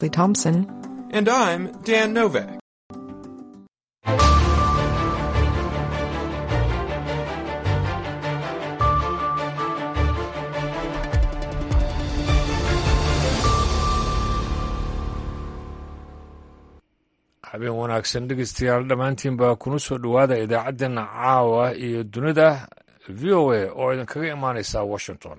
Thompson. And I'm Dan Novak. habeen wanaagsan dhegeystayaal dhammaantiinba kuna soo dhowaada idaacaddeena caawa iyo dunida v o a oo idinkaga imaanaysa washington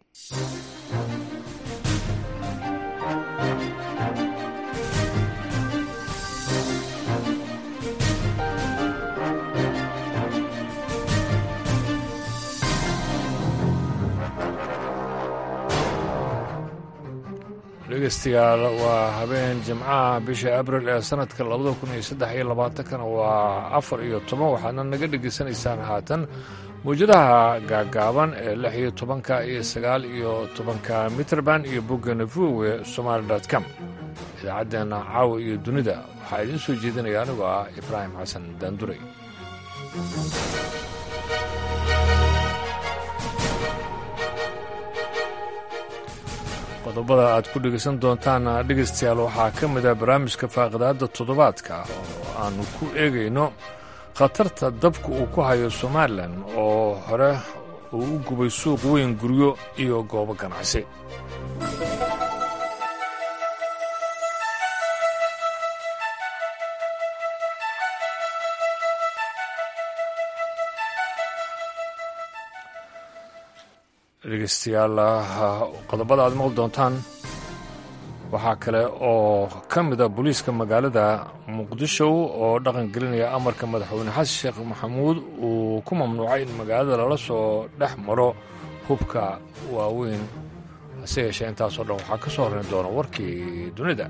dhegeystayaal waa habeen jimcaha bisha abril ee sanadka labada kun iyo saddex iyo labaatankana waa afar iyo toban waxaadna naga dhegaysanaysaan haatan mawjadaha gaagaaban ee lix iyo tobanka iyo sagaal iyo tobanka mitrband iyo boggana vowe somaali com idaacaddeena caawa iyo dunida waxaa idiin soo jeedinaya anigoo ah ibraahim xasan daanduray qodobada aad ku dhegaysan doontaan dhegaystayaal waxaa ka mid ah barnaamijka faaqidaadda toddobaadka oo aannu ku eegayno khatarta dabka uu ku hayo somalilan oo hore uu u gubay suuq weyn guryo iyo goobo ganacsi dhegeystayaal qodobada aad maqli doontaan waxaa kale oo ka mida booliiska magaalada muqdisho oo dhaqan gelinaya amarka madaxweyne xasan sheekh maxamuud uu ku mamnuucay in magaalada lala soo dhex maro hubka waaweyn hase yeeshee intaasoo dhan waxaa ka soo horrayn doona warkii dunida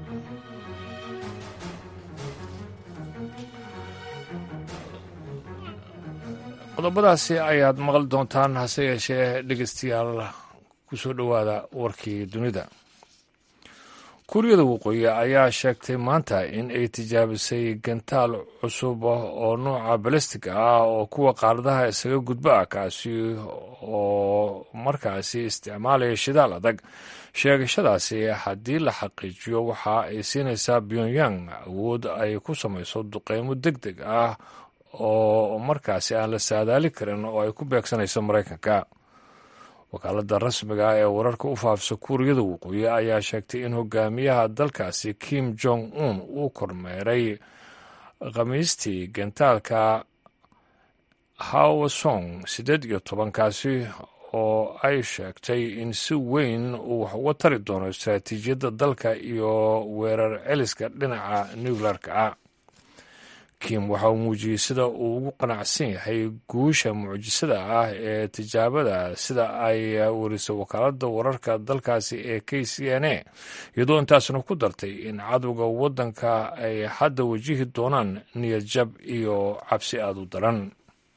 qodobadaasi ayaad maqli doontaan hase yeeshee dhegeystayaal ku soo dhowaada warkii dunida kuuriyada waqooyi ayaa sheegtay maanta in ay tijaabisay gantaal cusub oo nuuca balestig ah oo kuwa qaaradaha isaga gudba ah kaasi oo markaasi isticmaalaya shidaal adag sheegashadaasi haddii la xaqiijiyo waxa ay siinaysaa pyongyang awood ay ku samayso duqeymo deg deg ah oo markaasi aan la saadaali karin oo ay ku beegsanayso maraykanka wakaaladda rasmiga ah ee wararka u faafisa kuuriyada waqooyi ayaa sheegtay in hogaamiyaha dalkaasi kim jong un uu kormeeray khamiistii gantaalka hawasong siddeed iyo tobankaasi oo ay sheegtay in si weyn uu wax uga tari doono istaraatiijiyadda dalka iyo weerar celiska dhinaca nuclearka ah kim waxa uu muujiyey sida uu ugu qanacsan yahay guusha mucjisada ah ee tijaabada sida ay warisay wakaaladda wararka dalkaasi ee k c n a iyadoo intaasna ku dartay in cadowga waddanka ay hadda wajihi doonaan niyad jab iyo cabsi aada u daran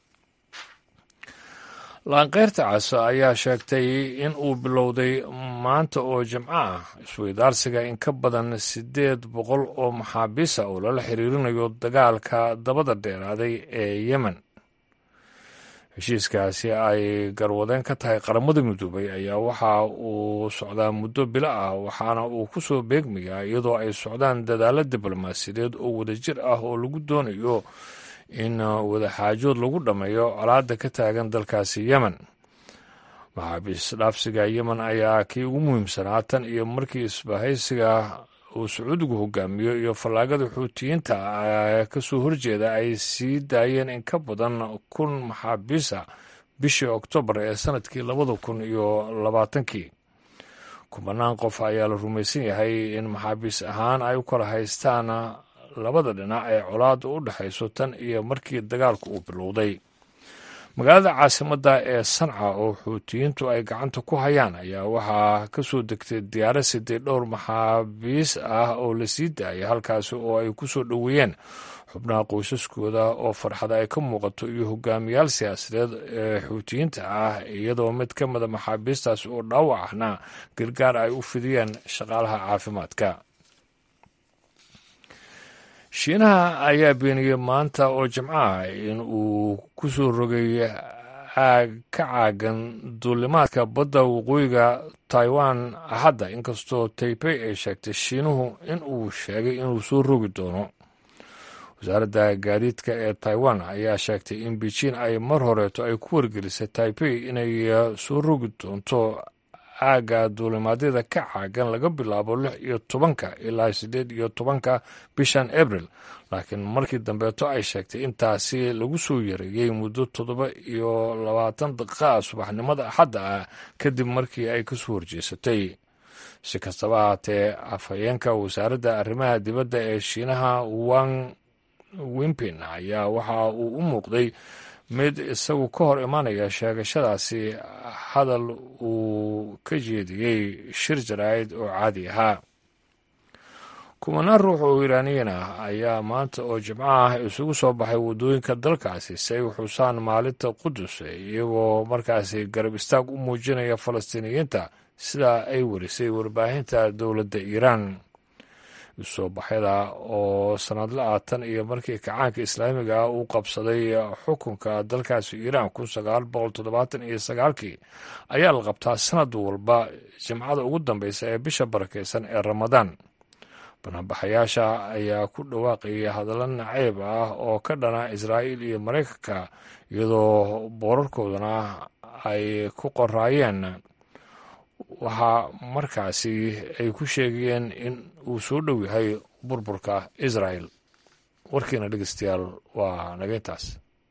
laanqeyrta cas ayaa sheegtay in uu bilowday maanta oo jimco ah isweydaarsiga in ka badan siddeed boqol oo maxaabiisa oo lala xiriirinayo dagaalka dabada dheeraaday ee yemen heshiiskaasi ay garwadeen ka tahay qaramada midoobay ayaa waxa uu socdaa muddo bilo ah waxaana uu ku soo beegmayaa iyadoo ay socdaan dadaallo diblomaasiyadeed oo wadajir ah oo lagu doonayo in wadaxaajood lagu dhammeeyo colaadda ka taagan dalkaasi yemen maxaabiis dhaafsiga yemen ayaa kii ugu muhiimsanaa tan iyo markii isbahaysiga uu sacuudigu hogaamiyo iyo fallaagada xuutiyiinta ka soo horjeeda ay sii daayeen in ka badan kun maxaabiisa bishii oktoobar ee sanadkii labada kun iyo labaatankii kubanaan qof ayaa la rumaysan yahay in maxaabiis ahaan ay u kala haystaan labada dhinac ee colaadda u dhexayso tan iyo markii dagaalku uu bilowday magaalada caasimadda ee sanca oo xuutiyiintu ay gacanta ku hayaan ayaa waxaa ka soo degtay diyaaro sidee dhowr maxaabiis ah oo la sii daayay halkaasi oo ay ku soo dhoweeyeen xubnaha qoysaskooda oo farxada ay ka muuqato iyo hogaamiyaal siyaasadeed ee xuutiyiinta ah iyadoo mid ka mida maxaabiistaas oo dhaawac ahna gargaar ay u fidiyeen shaqaalaha caafimaadka shiinaha ayaa beeniyey maanta oo jimco ah in uu ku soo rogay aag ka caagan duulimaadka badda waqooyiga taiwan axadda inkastoo taipei ay sheegtay shiinuhu in uu sheegay inuu soo rogi doono wasaaradda gaadiidka ee taiwan ayaa sheegtay in beijing ay mar horeeto ay ku wargelisay taipei inay soo rogi doonto aagga duulimaadyada ka caagan laga bilaabo lix iyo tobanka ilaa siddeed iyo tobanka bishan abril laakiin markii dambeeto ay sheegtay intaasi lagu soo yareeyey muddo toddoba iyo labaatan daqiiqa subaxnimada axadda ah kadib markii ay kasoo horjeesatay si kastaba haatee afhayeenka wasaaradda arrimaha dibadda ee shiinaha wang wimpin ayaa waxa uu u muuqday mid isagu ka hor imanaya sheegashadaasi hadal uu ka jeediyey shir jaraa'id oo caadi ahaa kumanaan ruux oo iiraaniyiin ah ayaa maanta oo jimco ah isugu soo baxay waddooyinka dalkaasi si ay u xusaan maalinta qudus iyagoo markaasi garab istaag u muujinaya falastiiniyiinta sidaa ay warisay warbaahinta dowladda iiraan soo baxyada oo sanadla ah tan iyo markii kacaanka islaamiga ah uu qabsaday xukunka dalkaasi iiraan kun sagaal boqol toddobaatan iyo sagaalkii ayaa la qabtaa sanad walba jimcada ugu dambeysa ee bisha barakeysan ee ramadaan banaanbaxayaasha ayaa ku dhawaaqayay hadallo naceyb ah oo ka dhana israa'iil iyo maraykanka iyadoo boorarkoodana ay ku qoraayeen waxaa markaasi ay ku sheegayeen in uu soo dhow yahay burburka israel warkiina dhegeystayaal waa naga intaas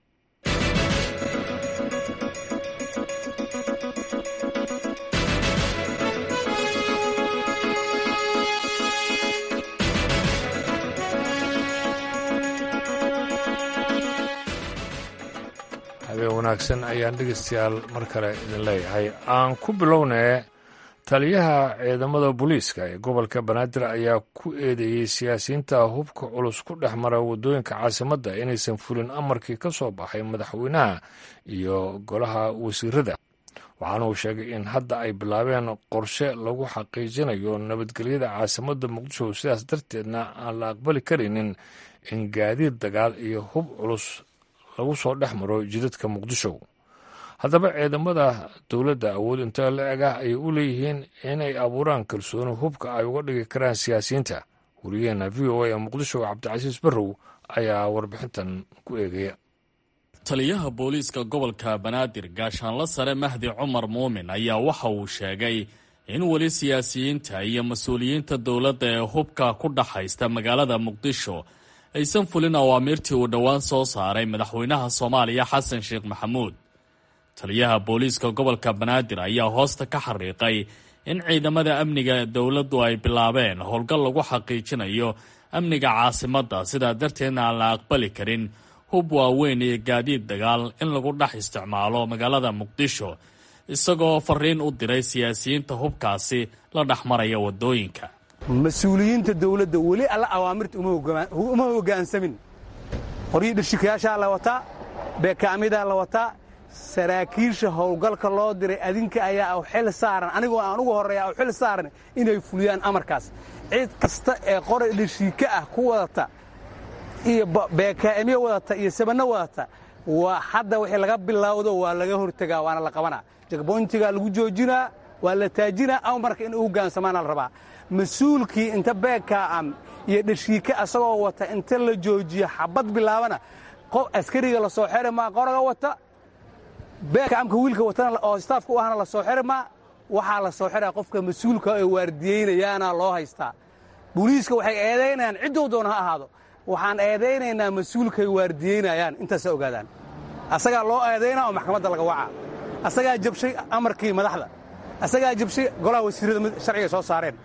habeen wanaagsan ayaan dhegeystayaal mar kale idin leeyahay aan ku bilownee taliyaha ciidamada booliiska ee gobolka banaadir ayaa ku eedeeyey siyaasiyiinta hubka culus ku dhex mara waddooyinka caasimadda inaysan fulin amarkii ka soo baxay madaxweynaha iyo golaha wasiirada waxaana uu sheegay in hadda ay bilaabeen qorshe lagu xaqiijinayo nabadgelyada caasimadda muqdisho sidaas darteedna aan la aqbali karaynin in gaadiid dagaal iyo hub culus lagu soo dhex maro jidadka muqdisho haddaba ciidamada dowladda awood intee la eg ah ayay u leeyihiin inay abuuraan kalsooni hubka ay uga dhigi karaan siyaasiyiinta wariyaheena v o a ee muqdisho cabdicasiis barrow ayaa warbixintan ku eegaya taliyaha booliiska gobolka banaadir gaashaanla sare mahdi cumar muumin ayaa waxa uu sheegay in weli siyaasiyiinta iyo mas-uuliyiinta dowladda ee hubka ku dhaxaysta magaalada muqdisho aysan fulin awaamiirtii uu dhowaan soo saaray madaxweynaha soomaaliya xasan sheekh maxamuud taliyaha booliiska gobolka banaadir ayaa hoosta ka xariiqay in ciidamada amniga dowladdu ay bilaabeen howlgal lagu xaqiijinayo amniga caasimadda sidaa darteedna aan la aqbali karin hub waaweyn iyo gaadiid dagaal in lagu dhex isticmaalo magaalada muqdisho isagoo fariin u diray siyaasiyiinta hubkaasi la dhex maraya waddooyinka mas-uuliyiinta dowladda weli alla awaamirta uma hoggaansamin qoryii dhirshikayaashaa la wataa beekaamidaa la wataa saraakiisha howlgalka loo diray adinka ayaa u xil saaran anigoo aan ugu horreeya u xil saaran inay fuliyaan amarkaas cid kasta ee qoray dhirshika ah ku wadata iyo beekaa'imyo wadata iyo sabanno wadata waa hadda wixii laga bilowdo waa laga hortegaa waana la qabanaa jagboyntigaa lagu joojinaa waa la taajinaa amarka in u hogaansamaana la rabaa mas-uulkii inta beekaa'am iyo dhashiika asagoo wata inta la joojiyo xabad bilaabana qof askariga la soo xeri maa qoraga wata beekaamka wiilka watana oo staafka u ahna la soo xeri maa waxaa la soo xeraa qofka mas-uulka ee waardiyeynayaana loo haystaa booliiska waxay eedaynayaan cidduu doona ha ahaado waxaan eedaynaynaa mas-uulkay waardiyeynayaan intaasa ogaadaan asagaa loo eedaynaa oo maxkamadda laga wacaa asagaa jabshay amarkii madaxda asagaa jabshay golaha wasiirrada sharciga soo saareen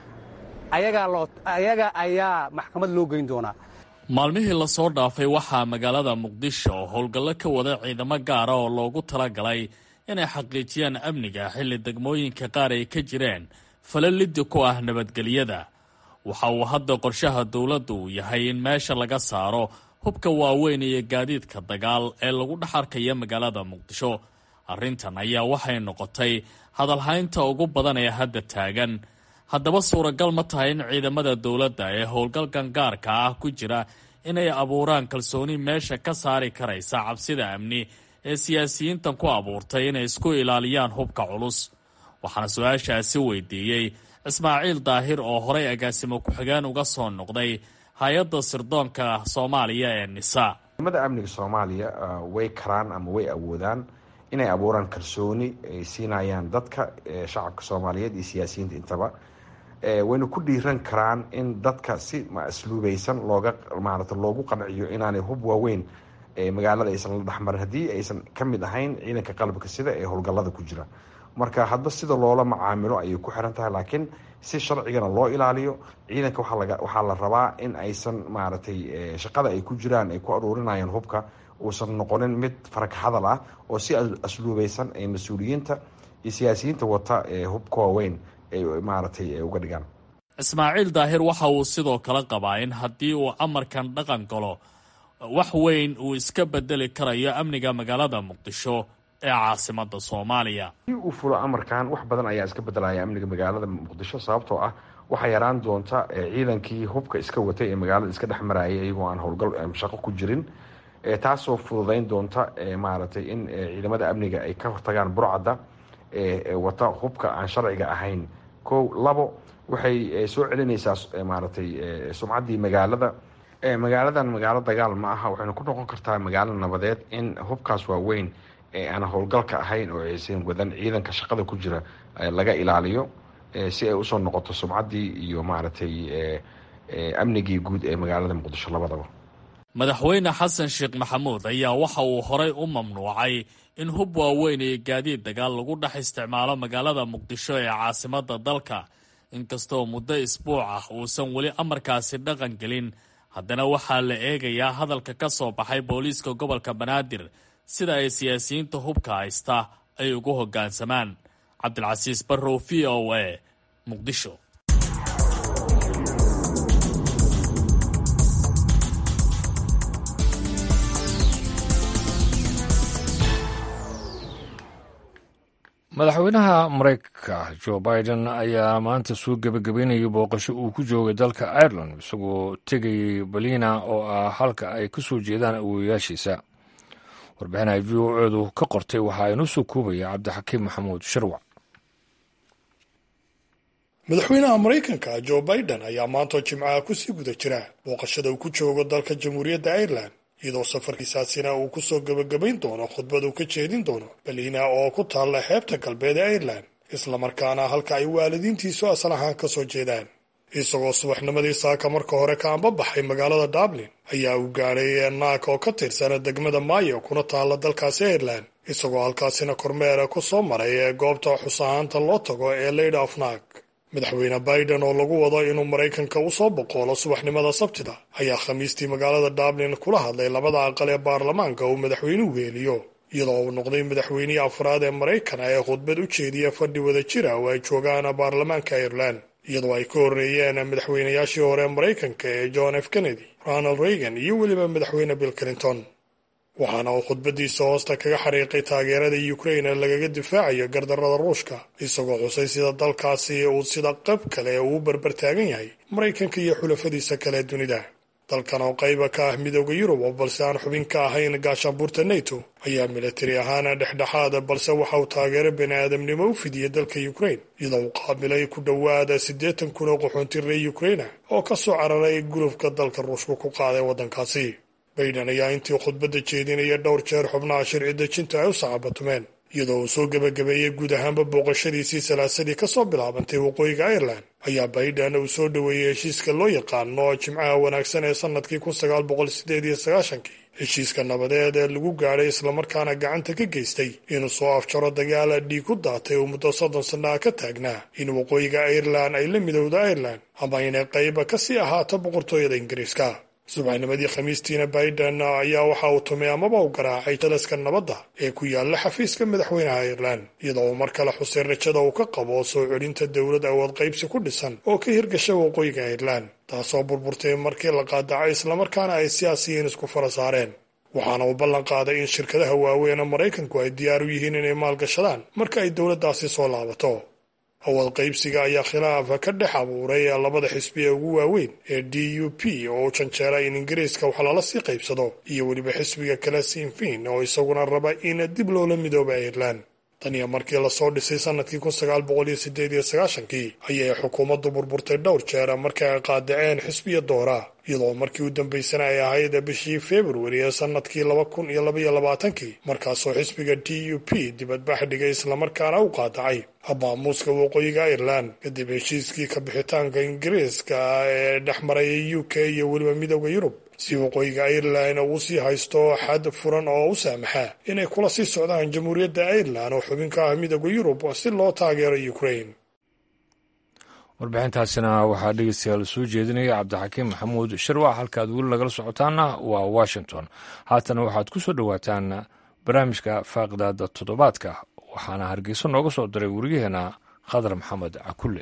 ayaga ayaa maxkamad loo geyn doonaa maalmihii lasoo dhaafay waxaa magaalada muqdisho howlgallo ka wada ciidamo gaara oo loogu talagalay inay xaqiijiyaan amniga xilli degmooyinka qaar ay ka jireen fala liddi ku ah nabadgelyada waxa uu hadda qorshaha dowladdu uu yahay in meesha laga saaro hubka waaweyn iyo gaadiidka dagaal ee lagu dhex arkaya magaalada muqdisho arrintan ayaa waxay noqotay hadalhaynta ugu badan ee hadda taagan haddaba suuragal ma tahay in ciidamada dowladda ee howlgalkan gaarka ah ku jira inay abuuraan kalsooni meesha ka saari karaysa cabsida amni ee siyaasiyiintan ku abuurtay inay isku ilaaliyaan hubka culus waxaana su-aashaasi weydiiyey ismaaciil daahir oo horey agaasimo ku-xigeen uga soo noqday hay-adda sirdoonka soomaaliya ee nisa ciidamada amniga soomaaliya way karaan ama way awoodaan inay abuuraan kalsooni ay siinayaan dadka shacabka soomaaliyeed iyo siyaasiyiinta intaba wayna ku dhiiran karaan in dadka si asluubeysan looga maarata loogu qanciyo inaanay hub waaweyn magaalada aysan la dhexmarin haddii aysan ka mid ahayn ciidanka qalabka sida ee howlgallada ku jira marka hadba sida loola macaamilo ayay ku xiran tahay laakiin si sharcigana loo ilaaliyo ciidanka waxaa la rabaa in aysan maaragtay shaqada ay ku jiraan ay ku aruurinayaan hubka uusan noqonin mid farag hadal ah oo si asluubeysan ay mas-uuliyiinta iyo siyaasiyiinta wata hubka waaweyn ay maaragtay uga dhigaan ismaaciil daahir waxa uu sidoo kale qabaa in haddii uu amarkan dhaqan galo wax weyn uu iska bedeli karayo amniga magaalada muqdisho ee caasimada soomaaliya si uu fulo amarkan wax badan ayaa iska bedelaya amniga magaalada muqdisho sababtoo ah waxaa yaraan doonta ciidankii hubka iska watay ee magaalada iska dhex marayay iyagoo aan howlgal shaqo ku jirin taasoo fududeyn doonta maaragtay in ciidamada amniga ay ka hortagaan burcadda wata hubka aan sharciga ahayn ko labo waxay soo celinaysaa maaragtay sumcaddii magaalada magaaladan magaalo dagaal ma aha waxayna ku noqon kartaa magaalo nabadeed in hubkaas waaweyn ee aan howlgalka ahayn oo aysan wadan ciidanka shaqada ku jira laga ilaaliyo si ay usoo noqoto sumcaddii iyo maaragtay amnigii guud ee magaalada muqdisho labadaba madaxweyne xasan sheekh maxamuud ayaa waxa uu horay u mamnuucay in hub waaweyn iyo gaadiid dagaal lagu dhex isticmaalo magaalada muqdisho ee caasimada dalka inkastoo muddo isbuuc ah uusan weli amarkaasi dhaqan gelin haddana waxaa la eegayaa hadalka ka soo baxay booliiska gobolka banaadir sida ay siyaasiyiinta hubka haysta ay ugu hoggaansamaan cabdilcasiis barrow v o a muqdisho madaxweynaha maraykanka jo biden ayaa maanta soo gebagabeynayay booqasho uu ku joogay dalka ireland isagoo tegayay balina oo ah halka ay ka soo jeedaan awooyayaashiisa warbixin ay v o edu ka qortay waxaa inoo soo koobaya cabdixakiim maxamuud sharwac madaxweynaha maraykanka jo biden ayaa maantoo jimcaha kusii guda jira booqashada uu ku joogo dalka jamhuuriyadda ireland iyadoo safarkiisaasina uu kusoo gebagabayn doono khudbad uu ka jeedin doono balina oo ku taalla xeebta galbeed ee ireland islamarkaana halka ay waalidiintiisu asal ahaan ka soo jeedaan isagoo subaxnimadii saaka marka hore ka anbabaxay magaalada dublin ayaa uu gaadhay naak oo ka tirsana degmada maayo kuna taalla dalkaasi ireland isagoo halkaasina kormeera ku soo maray ee goobta xus ahaanta loo tago ee lady of naak madaxweyne biden oo lagu wado inuu maraykanka u soo boqoolo subaxnimada sabtida ayaa khamiistii magaalada dublin kula hadlay labada aqal ee baarlamaanka uu madaxweynuhu weeliyo iyadoo uu noqday madaxweynihii afraad ee maraykan ee khudbad u jeediya fadhi wada jira oo ay joogaan baarlamaanka ireland iyadoo ay ka horreeyeen madaxweynayaashii hore maraykanka ee john f kennedy ronald reagan iyo weliba madaxweyne bill clinton waxaana uu khudbadiisa hoosta kaga xariiqay taageerada ukraine lagaga difaacayo gardarrada ruushka isagoo xusay sida dalkaasi uu sida qayb kale uu barbar taagan yahay maraykanka iyo xulafadiisa kale dunida dalkan oo qayba ka ah midooda yurub oo balse aan xubin ka ahayn gaashaanbuurta neto ayaa militari ahaan dhexdhexaada balse waxa uu taageero bani aadamnimo u fidiyey dalka ukraine iyadoo uu qaabilay ku dhowaada siddeetan kun oo qaxoonti reer ukraina oo ka soo cararay gulufka dalka ruushka ku qaaday waddankaasi baiden ayaa intii khudbadda jeedinaya dhowr jeer xubnaha sharci dejinta ay u sacabatumeen iyadoo uu soo gebagabeeyey guud ahaanba booqashadiisii salaasadii ka soo bilaabantay waqooyiga ireland ayaa baiden uu soo dhoweeyey heshiiska loo yaqaano jimcaha wanaagsan ee sannadkii kun sagaal boqol sideed iyo sagaashankii heshiiska nabadeed ee lagu gaadhay islamarkaana gacanta ka geystay inuu soo afjaro dagaala dhiig ku daatay oo muddo soddon sannaha ka taagnaa in waqooyiga ireland ay la midowda ireland ama inay qayba ka sii ahaato boqortooyada ingiriiska subaxnimadii khamiistiina biden ayaa waxa uu tumay amaba u garaacay talaska nabadda ee ku yaalla xafiiska madaxweynaha ireland iyadoo uu mar kale xusay rajada uu ka qabo soo celinta dowlad awood qaybsi ku dhisan oo ka hirgasha waqooyiga ireland taasoo burburtay markii la qaadacay islamarkaana ay siyaasiyiin isku fara saareen waxaana uu ballan qaaday in shirkadaha waaweyn ee maraykanku ay diyaar u yihiin inay maalgashadaan marka ay dowladdaasi soo laabato awood qaybsiga ayaa khilaafa ka dhex abuuray labada xisbi ee ugu waaweyn ee d u p oo u janjeera in ingiriiska wax lala sii qaybsado iyo weliba xisbiga kale sinfin oo isaguna raba in dib loola midooba ireland tan iyo markii lasoo dhisay sanadkii kun sagaal boqol iyo sideed iyo sagaashankii ayay xukuumaddu burburtay dhowr jeer markii ay qaadaceen xisbiya doora iyadoo markii u dambaysana ay ahayd bishii februari ee sanadkii laba kun iyo labaiyo labaatankii markaasoo xisbiga d u p dibadbax dhigay islamarkaana u qaadacay habaamuuska waqooyiga ireland kadib heshiiskii ka bixitaanka ingiriiska ee dhex maraya u k iyo weliba midooda yurub si waqooyiga ireland uu sii haysto xad furan oo u saamaxa inay kula sii socdaan jamhuuriyadda ireland oo xubin ka ah midooda yurub si loo taageero ukraine warbixintaasina waxaa dhegeystayaal soo jeedinaya cabdixakiim maxamuud sharwac halkaad weli nagala socotaana waa washington haatana waxaad ku soo dhowaataan barnaamijka faaqidaada toddobaadka waxaana hargeyso nooga soo diray weriyaheena khadar maxamed cakulle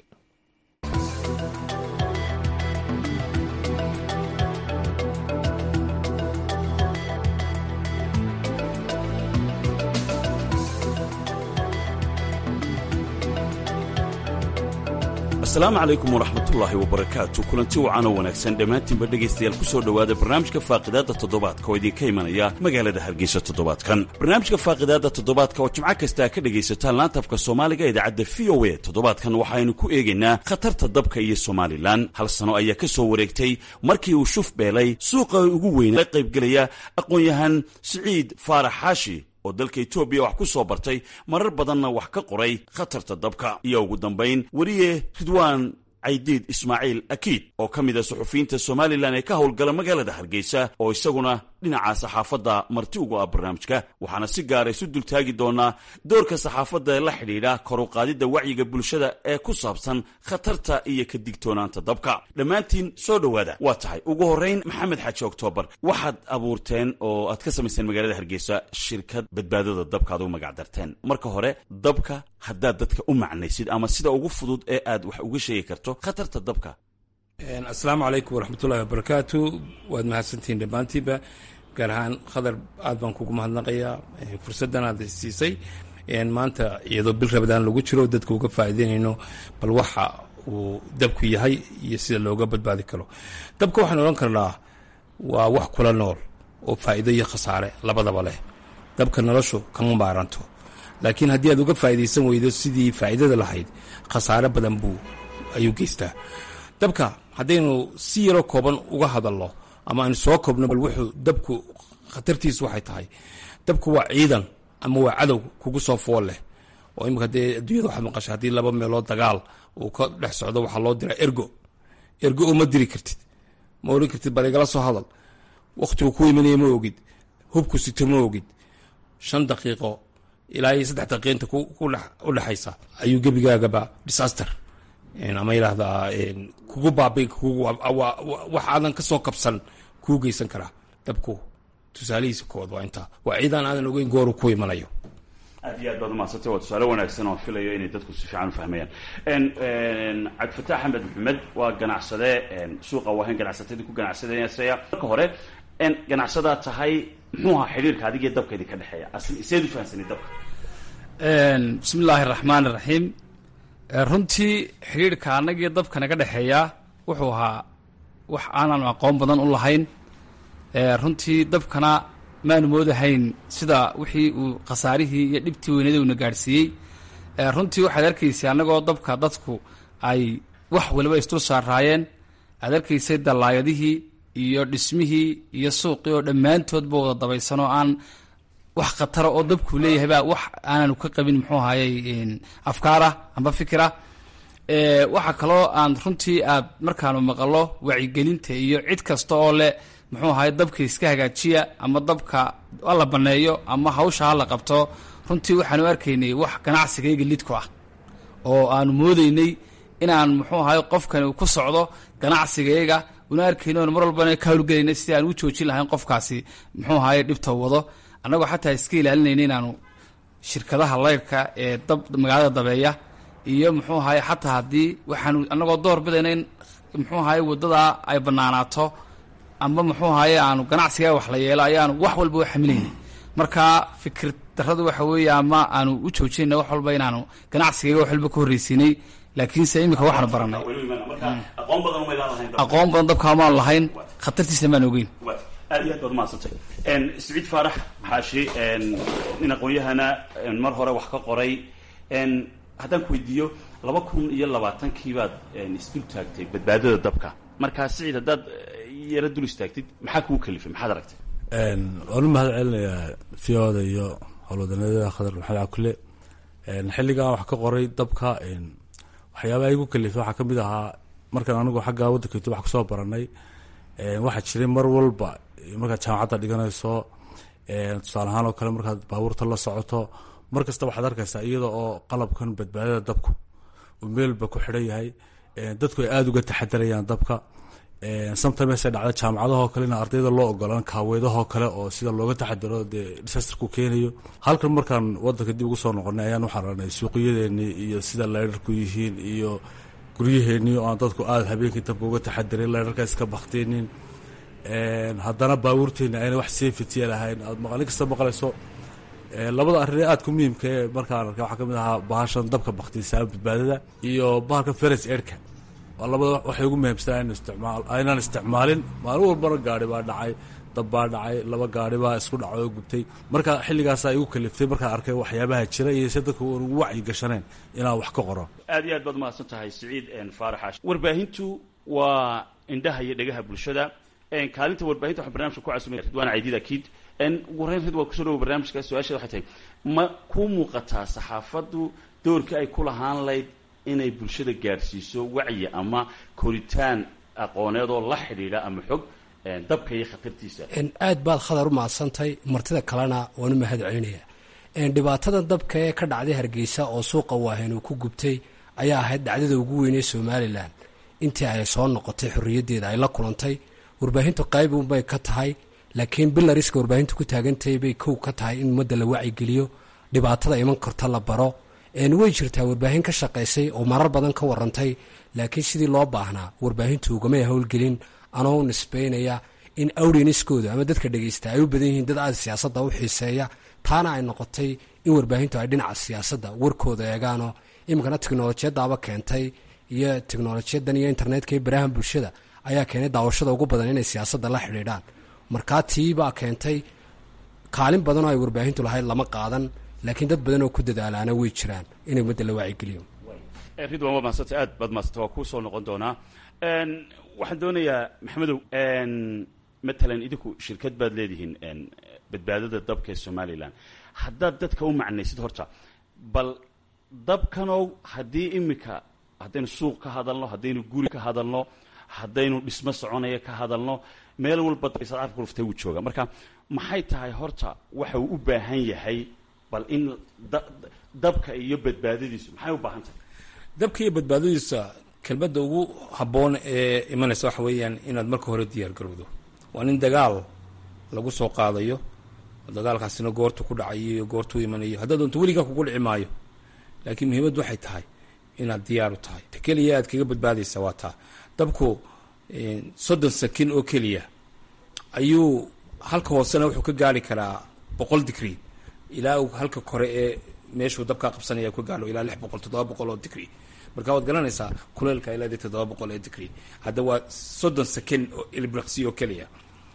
asalaamu calaykum waraxmatullaahi wabarakaatu kulanti wacanoo wanaagsan dhammaantiinba dhegaystayaal ku soo dhowaada barnaamijka faaqidaadda toddobaadka oo idinka imanaya magaalada hargeysa toddobaadkan barnaamijka faaqidaadda toddobaadka oo jimco kastaa ka dhegaysataan laantafka soomaaliga idaacadda v o a toddobaadkan waxaynu ku eegaynaa khatarta dabka iyo somalilan hal sano ayaa ka soo wareegtay markii uu shuf beelay suuqa ugu weyna la qaybgelaya aqoon-yahan siciid faarax xaashi oo dalka etoobiya wax ku soo bartay marar badanna wax ka qoray khatarta dabka iyo ugu dambayn weriye ridwaan caydiid ismaaciil akiid oo ka mid a suxufiyiinta somalilan ee ka howlgala magaalada hargeysa oo isaguna dhinaca saxaafadda marti ugu ah barnaamijka waxaana si gaara isu dultaagi doonaa doorka saxaafadda ee la xidhiidha koruqaadidda wacyiga bulshada ee ku saabsan khatarta iyo ka digtoonaanta dabka dhammaantiin soo dhowaada waa tahay ugu horrayn maxamed xaaji oktoobar waxaad abuurteen oo aad ka samaysteen magaalada hargeysa shirkad badbaadada dabka aad ugu magac darteen marka hore dabka haddaad dadka u macnaysid ama sida ugu fudud ee aad wax uga sheegi karto khatarta dabka asalaamu calaykum waraxmatullahi wabarakaatu waad mahadsantihiin dhammaantiinba gaar ahaan khadar aad baan kugu mahadnaqayaa fursaddan aad siisay maanta iyadoo bil rabadaan lagu jiro dadka uga faa'iideynayno bal waxa uu dabku yahay iyo sida looga badbaadi karo dabka waxaan odhan karnaa waa wax kula nool oo faa'iido iyo khasaare labadaba leh dabka noloshu kama maaranto laakiin haddii aad uga faa'iidaysan weydo sidii faa'iidada lahayd khasaare badan buu ayuu geystaa dabka haddaynu si yaroo kooban uga hadalno ama aynu soo koobno bal wuxuu dabku khatartiisu waxay tahay dabku waa ciidan ama waa cadow kugu soo fool leh oo imika dee adduunyada waxaad maqashay haddii laba meelood dagaal uu ka dhex socdo waxaa loo diraa ergo ergo oo ma diri kartid ma odhan kartid bal igala soo hadal wakhtigu ku imanaya ma ogid hubku sito ma ogid shan daqiiqo ilaa iyo saddex daqiiqinta u dhexaysa ayuu gebigaagaba disaster ama yidhaahdaa kugu baabi wax aadan ka soo kabsan kuu geysan karaa dabku tusaalihiisa kood waa intaa waa ciidan aadan ogeyn gooru ku imanayo aad iyo aad baad umahadsantay waa tusaale wanaagsan oo filayo inay dadku si fiican u fahmayaan cabdifataax axmed maxamed waa ganacsade suuqa waahayn ganacsatadii ku ganacsadayasaya marka hore ganacsadaa tahay muxuu ahaa xidhiirka adigiyo dabka idinka dhexeeya seed u fahamsanay dabka bismi illaahi araxmaan iraxiim runtii xidhiirhka annagiyo dabka naga dhexeeya wuxuu ahaa wax aanan aqoon badan u lahayn runtii dabkana maanu moodahayn sida wixii uu khasaarihii iyo dhibtii weynada uuna gaadhsiiyey runtii waxaad arkaysay annagoo dabka dadku ay wax waliba isdul saaraayeen aad arkaysay dallaayadihii iyo dhismihii iyo suuqii oo dhammaantoodba wada dabaysan oo aan wax khatara oo dabku leeyahay baa wax aananu ka qabin muxuu ahayey afkaarah amba fikirah waxaa kaloo aan runtii aad markaanu maqalo wacyigelinta iyo cid kasta oo leh muxuu ahaye dabka iska hagaajiya ama dabka hala baneeyo ama hawsha hala qabto runtii waxaanu arkaynay wax ganacsigayga lidku ah oo aanu moodeynay inaan muxuu ahaye qofkani uu ku socdo ganacsigayga una arkayno mar walbana ka hawlgelayna sidii aan u joojin lahayn qofkaasi muxuu ahaye dhibta wado annagoo xataa iska ilaalinayna inaanu shirkadaha leyrhka ee dab magaalada dabeeya iyo muxuu ahaye xataa haddii waxaanu annagoo door bidayna in muxuu ahaye waddadaa ay bannaanaato amba muxuu ahaye aanu ganacsigaa wax la yeelo ayaanu wax walba u xamilaynay marka fikir darradu waxa weeye ama aanu u joojinayna wax walba inaanu ganacsigayga wax walba ka horreysiinay laakiinse iminka waxaanu baranay aqoon badan umay laadahayn aqoon badan dabka amaan lahayn khatartiisa maan ogeyn aad iyo aad baad umahadsantay siciid faarax xaashi nin aqoon-yahana mar hore wax ka qoray haddaan ku weydiiyo laba kun iyo labaatankii baad isdul taagtay badbaadada dabka markaa siciid haddaad yaro dul istaagtid maxaa kugu kalifay maxaad aragtay waan u mahad celinayaa fiyoda iyo howlwadanada khadar maxamed cakule xilligan wax ka qoray dabka waxyaabaha igu kalifay waxaa kamid ahaa markaan anigu xagga waddanka etoobiya wax kusoo baranay waxaa jiray mar walba markaad jaamacadda dhiganayso tusaale ahaan oo kale markaad baabuurta la socoto mar kasta waxaad arkaysaa iyada oo qalabkan badbaadada dabku uu meelba ku xidhan yahay dadku ay aada uga taxadarayaan dabka sometimes ay dhacda jaamacadahoo kale in ardayda loo ogolaan kaaweedahoo kale oo sida looga taxadaro dee disasterku keenayo halkan markaan wadanka dib ugu soo noqonay ayaan waxaan ranay suuqiyadeenii iyo sida leyrarku yihiin iyo guryaheenii oo aan dadku aada habeenkii dabka uga taxadarin leyrarka iska bakteenin haddana baabuurteeni ayna wax safety lahayn aad maqalin kasta maqlayso labada arrin ee aadka muhiimka ee markaan arkay waxaa kamid ahaa bahashan dabka baktisaa badbaadada iyo bahalka feres erka waa labada waxay ugu muhiimsanaa in isticmaal aynaan isticmaalin maalin walbana gaari baa dhacay dab baa dhacay laba gaari baa isku dhacay oo gubtay marka xilligaasaa igu kaliftay markaan arkay waxyaabaha jira iyo se dadka ugu wacyi gashaneen inaan wax ka qoro aad iyo aad baad umahadsan tahay siciid faaraxaash warbaahintu waa indhaha iyo dhegaha bulshada kaalinta warbaahinta waxaan barnamijka ku casumay ridwaan caydiid akiid ugu horeyn rid waa kusoo dhawo barnaamijka su-aasheeda waxay tahay ma ku muuqataa saxaafaddu doorkii ay ku lahaan layd inay bulshada gaadhsiiso wacyi ama koritaan aqooneed oo la xidhiidha ama xog dabka iyo khatartiisa aad baad khadar u mahadsantahay martida kalena waan u mahad celinaya dhibaatada dabka ee ka dhacday hargeysa oo suuqa waahen uu ku gubtay ayaa ahayd dhacdada ugu weynee somalilan intii ay soo noqotay xorriyaddeeda ay la kulantay warbaahintu qayb unbay ka tahay laakiin bilariska warbaahintu ku taagantahay bay kow ka tahay in ummadda la wacyigeliyo dhibaatada iman karta la baro way jirtaa warbaahin ka shaqaysay oo marar badan ka warantay laakiin sidii loo baahnaa warbaahintu ugamay howlgelin anoo nisbaynaya in awriniskooda ama dadka dhegeysta ay u badan yihiin dad aada siyaasadda u xiiseeya taana ay noqotay in warbaahintu ay dhinaca siyaasadda warkooda eegaanoo iminkana teknolojiyadaaba keentay iyo teknolojiyadan iyo internetka iyo barahan bulshada ayaa keenay daawashada ugu badan inay siyaasadda la xidhiidhaan markaa tiibaa keentay kaalin badanoo ay warbaahintu lahayd lama qaadan laakiin dad badan oo ku dadaalaana way jiraan inay ummadda la waacigeliyo ridwan waa mahadsantay aad baad mahadsantay waa kuu soo noqon doonaa waxaan doonayaa maxamedow matalan idinku shirkad baad leedihiin badbaadada dabka ee somalilan haddaad dadka u macnaysid horta bal dabkanow haddii imika haddaynu suuq ka hadalno haddaynu guri ka hadalno haddaynu dhismo soconaya ka hadalno meel walba carabka ruftay wuu jooga marka maxay tahay horta waxa uu u baahan yahay bal in dabka iyo badbaadadiisu maxay u baahan tahay dabka iyo badbaadadiisa kelmadda ugu habboon ee imanaysa waxa weeyaan inaad marka hore diyaar garowdo waa nin dagaal lagu soo qaadayo dagaalkaasina goortu ku dhacayo iyo goortuu imanayo haddaad doonto weligaa kugu dhici maayo laakiin muhiimaddu waxay tahay inaad diyaar u tahay ta keliya aad kaga badbaadaysa waa taa dabku soddon sakin oo keliya ayuu halka hoosena wuxuu ka gaari karaa boqol digri ilaa uu halka kore ee meeshuu dabkaa qabsanaya ka gaaro ilaa lix boqol toddoba boqol oo digri marka waad garanaysaa kuleelka ilaa dee toddoba boqol ee digri hadda waa soddon sakin oo ilbriqsi oo keliya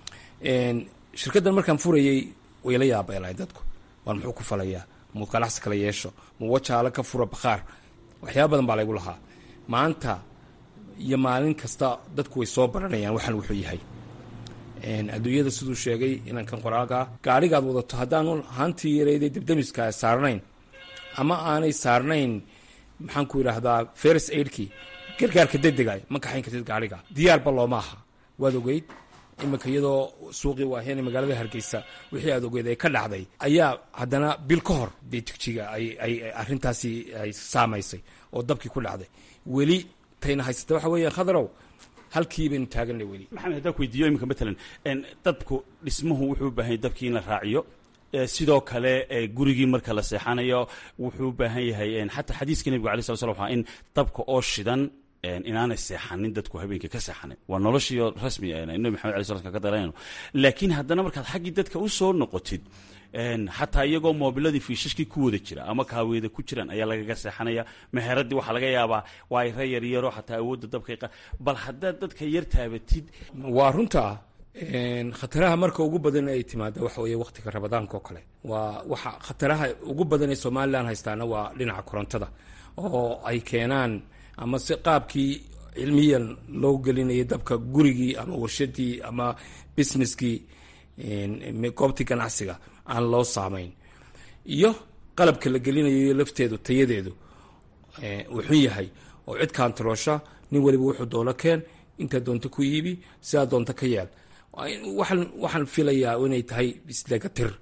shirkaddan markaan furayay way la yaabay lahay dadku waan muxuu ku falayaa muu ganacsi kala yeesho muu wajaalo ka fura bakhaar waxyaaba badan baa laygu lahaa maanta iyo maalin kasta dadku way soo baranayaan waxaan wuxuu yahay adduunyada siduu sheegay inankan qoraalkaa gaadhigaad wadato haddaanu haantii yareyday debdemiska saarnayn ama aanay saarnayn maxaan ku yidhaahdaa feris aidkii gargaarka degdega ma kaxayn kartid gaadhiga diyaarba looma aha waad ogeyd iminka iyadoo suuqii waaheen magaalada hargeysa wixii aad ogeed ay ka dhacday ayaa haddana bil ka hor dee jigjiga ay arrintaasi ay saamaysay oo dabkii ku dhacday weli tayna haysata waxa weeya khadarow halkii baynu taaganay weli maxamed haddaan ku weydiiyo iminka matalan dabku dhismuhu wuxuu u baahan yahay dabkii in la raaciyo sidoo kale gurigii marka la seexanayo wuxuu u baahan yahay xataa xadiiska nebiga alay sala slam waa in dabka oo shidan inaanay seexanin dadku habeenkii ka seexanin waa noloshiio rasmi nabi maxamed alay slam ka daranayno laakiin haddana markaad xaggii dadka u soo noqotid xataa iyagoo moobiladii fiishashkii ku wada jira ama kaaweeda ku jiraan ayaa lagaga seexanaya meheradii waxaa laga yaabaa waa ay rayar yaro xataa awoodda dabka bal haddaad dadka yar taabatid waa runta khataraha marka ugu badan ay timaada waxa weeye waqtiga rabadaanka oo kale waa waxa khataraha ugu badan ee somalilan haystaana waa dhinaca korontada oo ay keenaan ama si qaabkii cilmiyan loo gelinayay dabka gurigii ama warshadii ama businesskii goobtii ganacsiga aan loo saamayn iyo qalabka la gelinayo lafteedu tayadeedu uu xun yahay oo cid kaantaroosha nin waliba wuxuu doono keen intaa doonto ku iibi sidaa doonto ka yeel waxaan filayaa inay tahay isdhegatir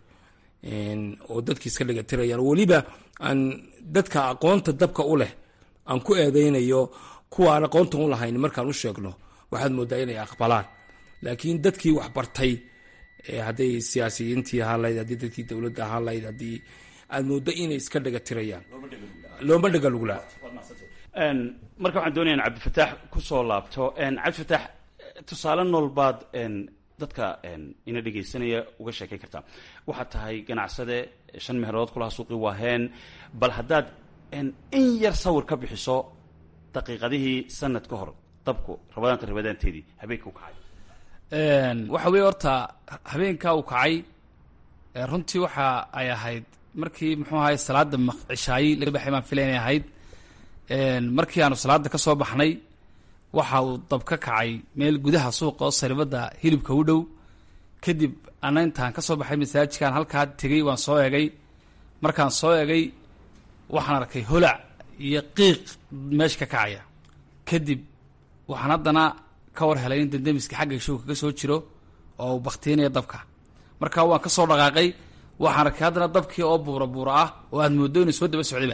oo dadkii iska dhegatirayaan weliba aan dadka aqoonta dabka u leh aan ku eedeynayo kuwa aan aqoonta u lahayn markaan u sheegno waxaad moodaa inay aqbalaan laakiin dadkii wax bartay hadday siyaasiyiintii ahaan lahayd haddii dadkii dowladda ahaan lahayd haddii aad mooddo inay iska dhegatirayaan looma dhegalugulaa marka waxaan doonaya in cabdifataax kusoo laabto cabdifataax tusaale noolbaad dadka ina dhegaysanaya uga sheekayn kartaa waxaad tahay ganacsade shan meherood kulaha suuqii waaheen bal haddaad in yar sawir ka bixiso daqiiqadihii sanad ka hor dabku rabadaanta rabadaanteedii habeenka u kacay waxa weeye horta habeenkaa uu kacay runtii waxa ay ahayd markii muxuu ahay salaada cishaayi laga baxay baan filay inay ahayd markii aanu salaada ka soo baxnay waxa uu dab ka kacay meel gudaha suuqa oo saribadda hilibka u dhow kadib ana intaan ka soo baxay masaajidkaan halkaa tegey waan soo egay markaan soo egay waxaan arkay holac iyo qiiq meesha ka kacaya kadib waxaan haddana ka war helay in dandamiska xagga showka ka soo jiro oo uu baktiinaya dabka markaa waan ka soo dhaqaaqay waxaan arkay haddana dabkii oo buura buura ah oo aad mooddo inuu soo daba socdayba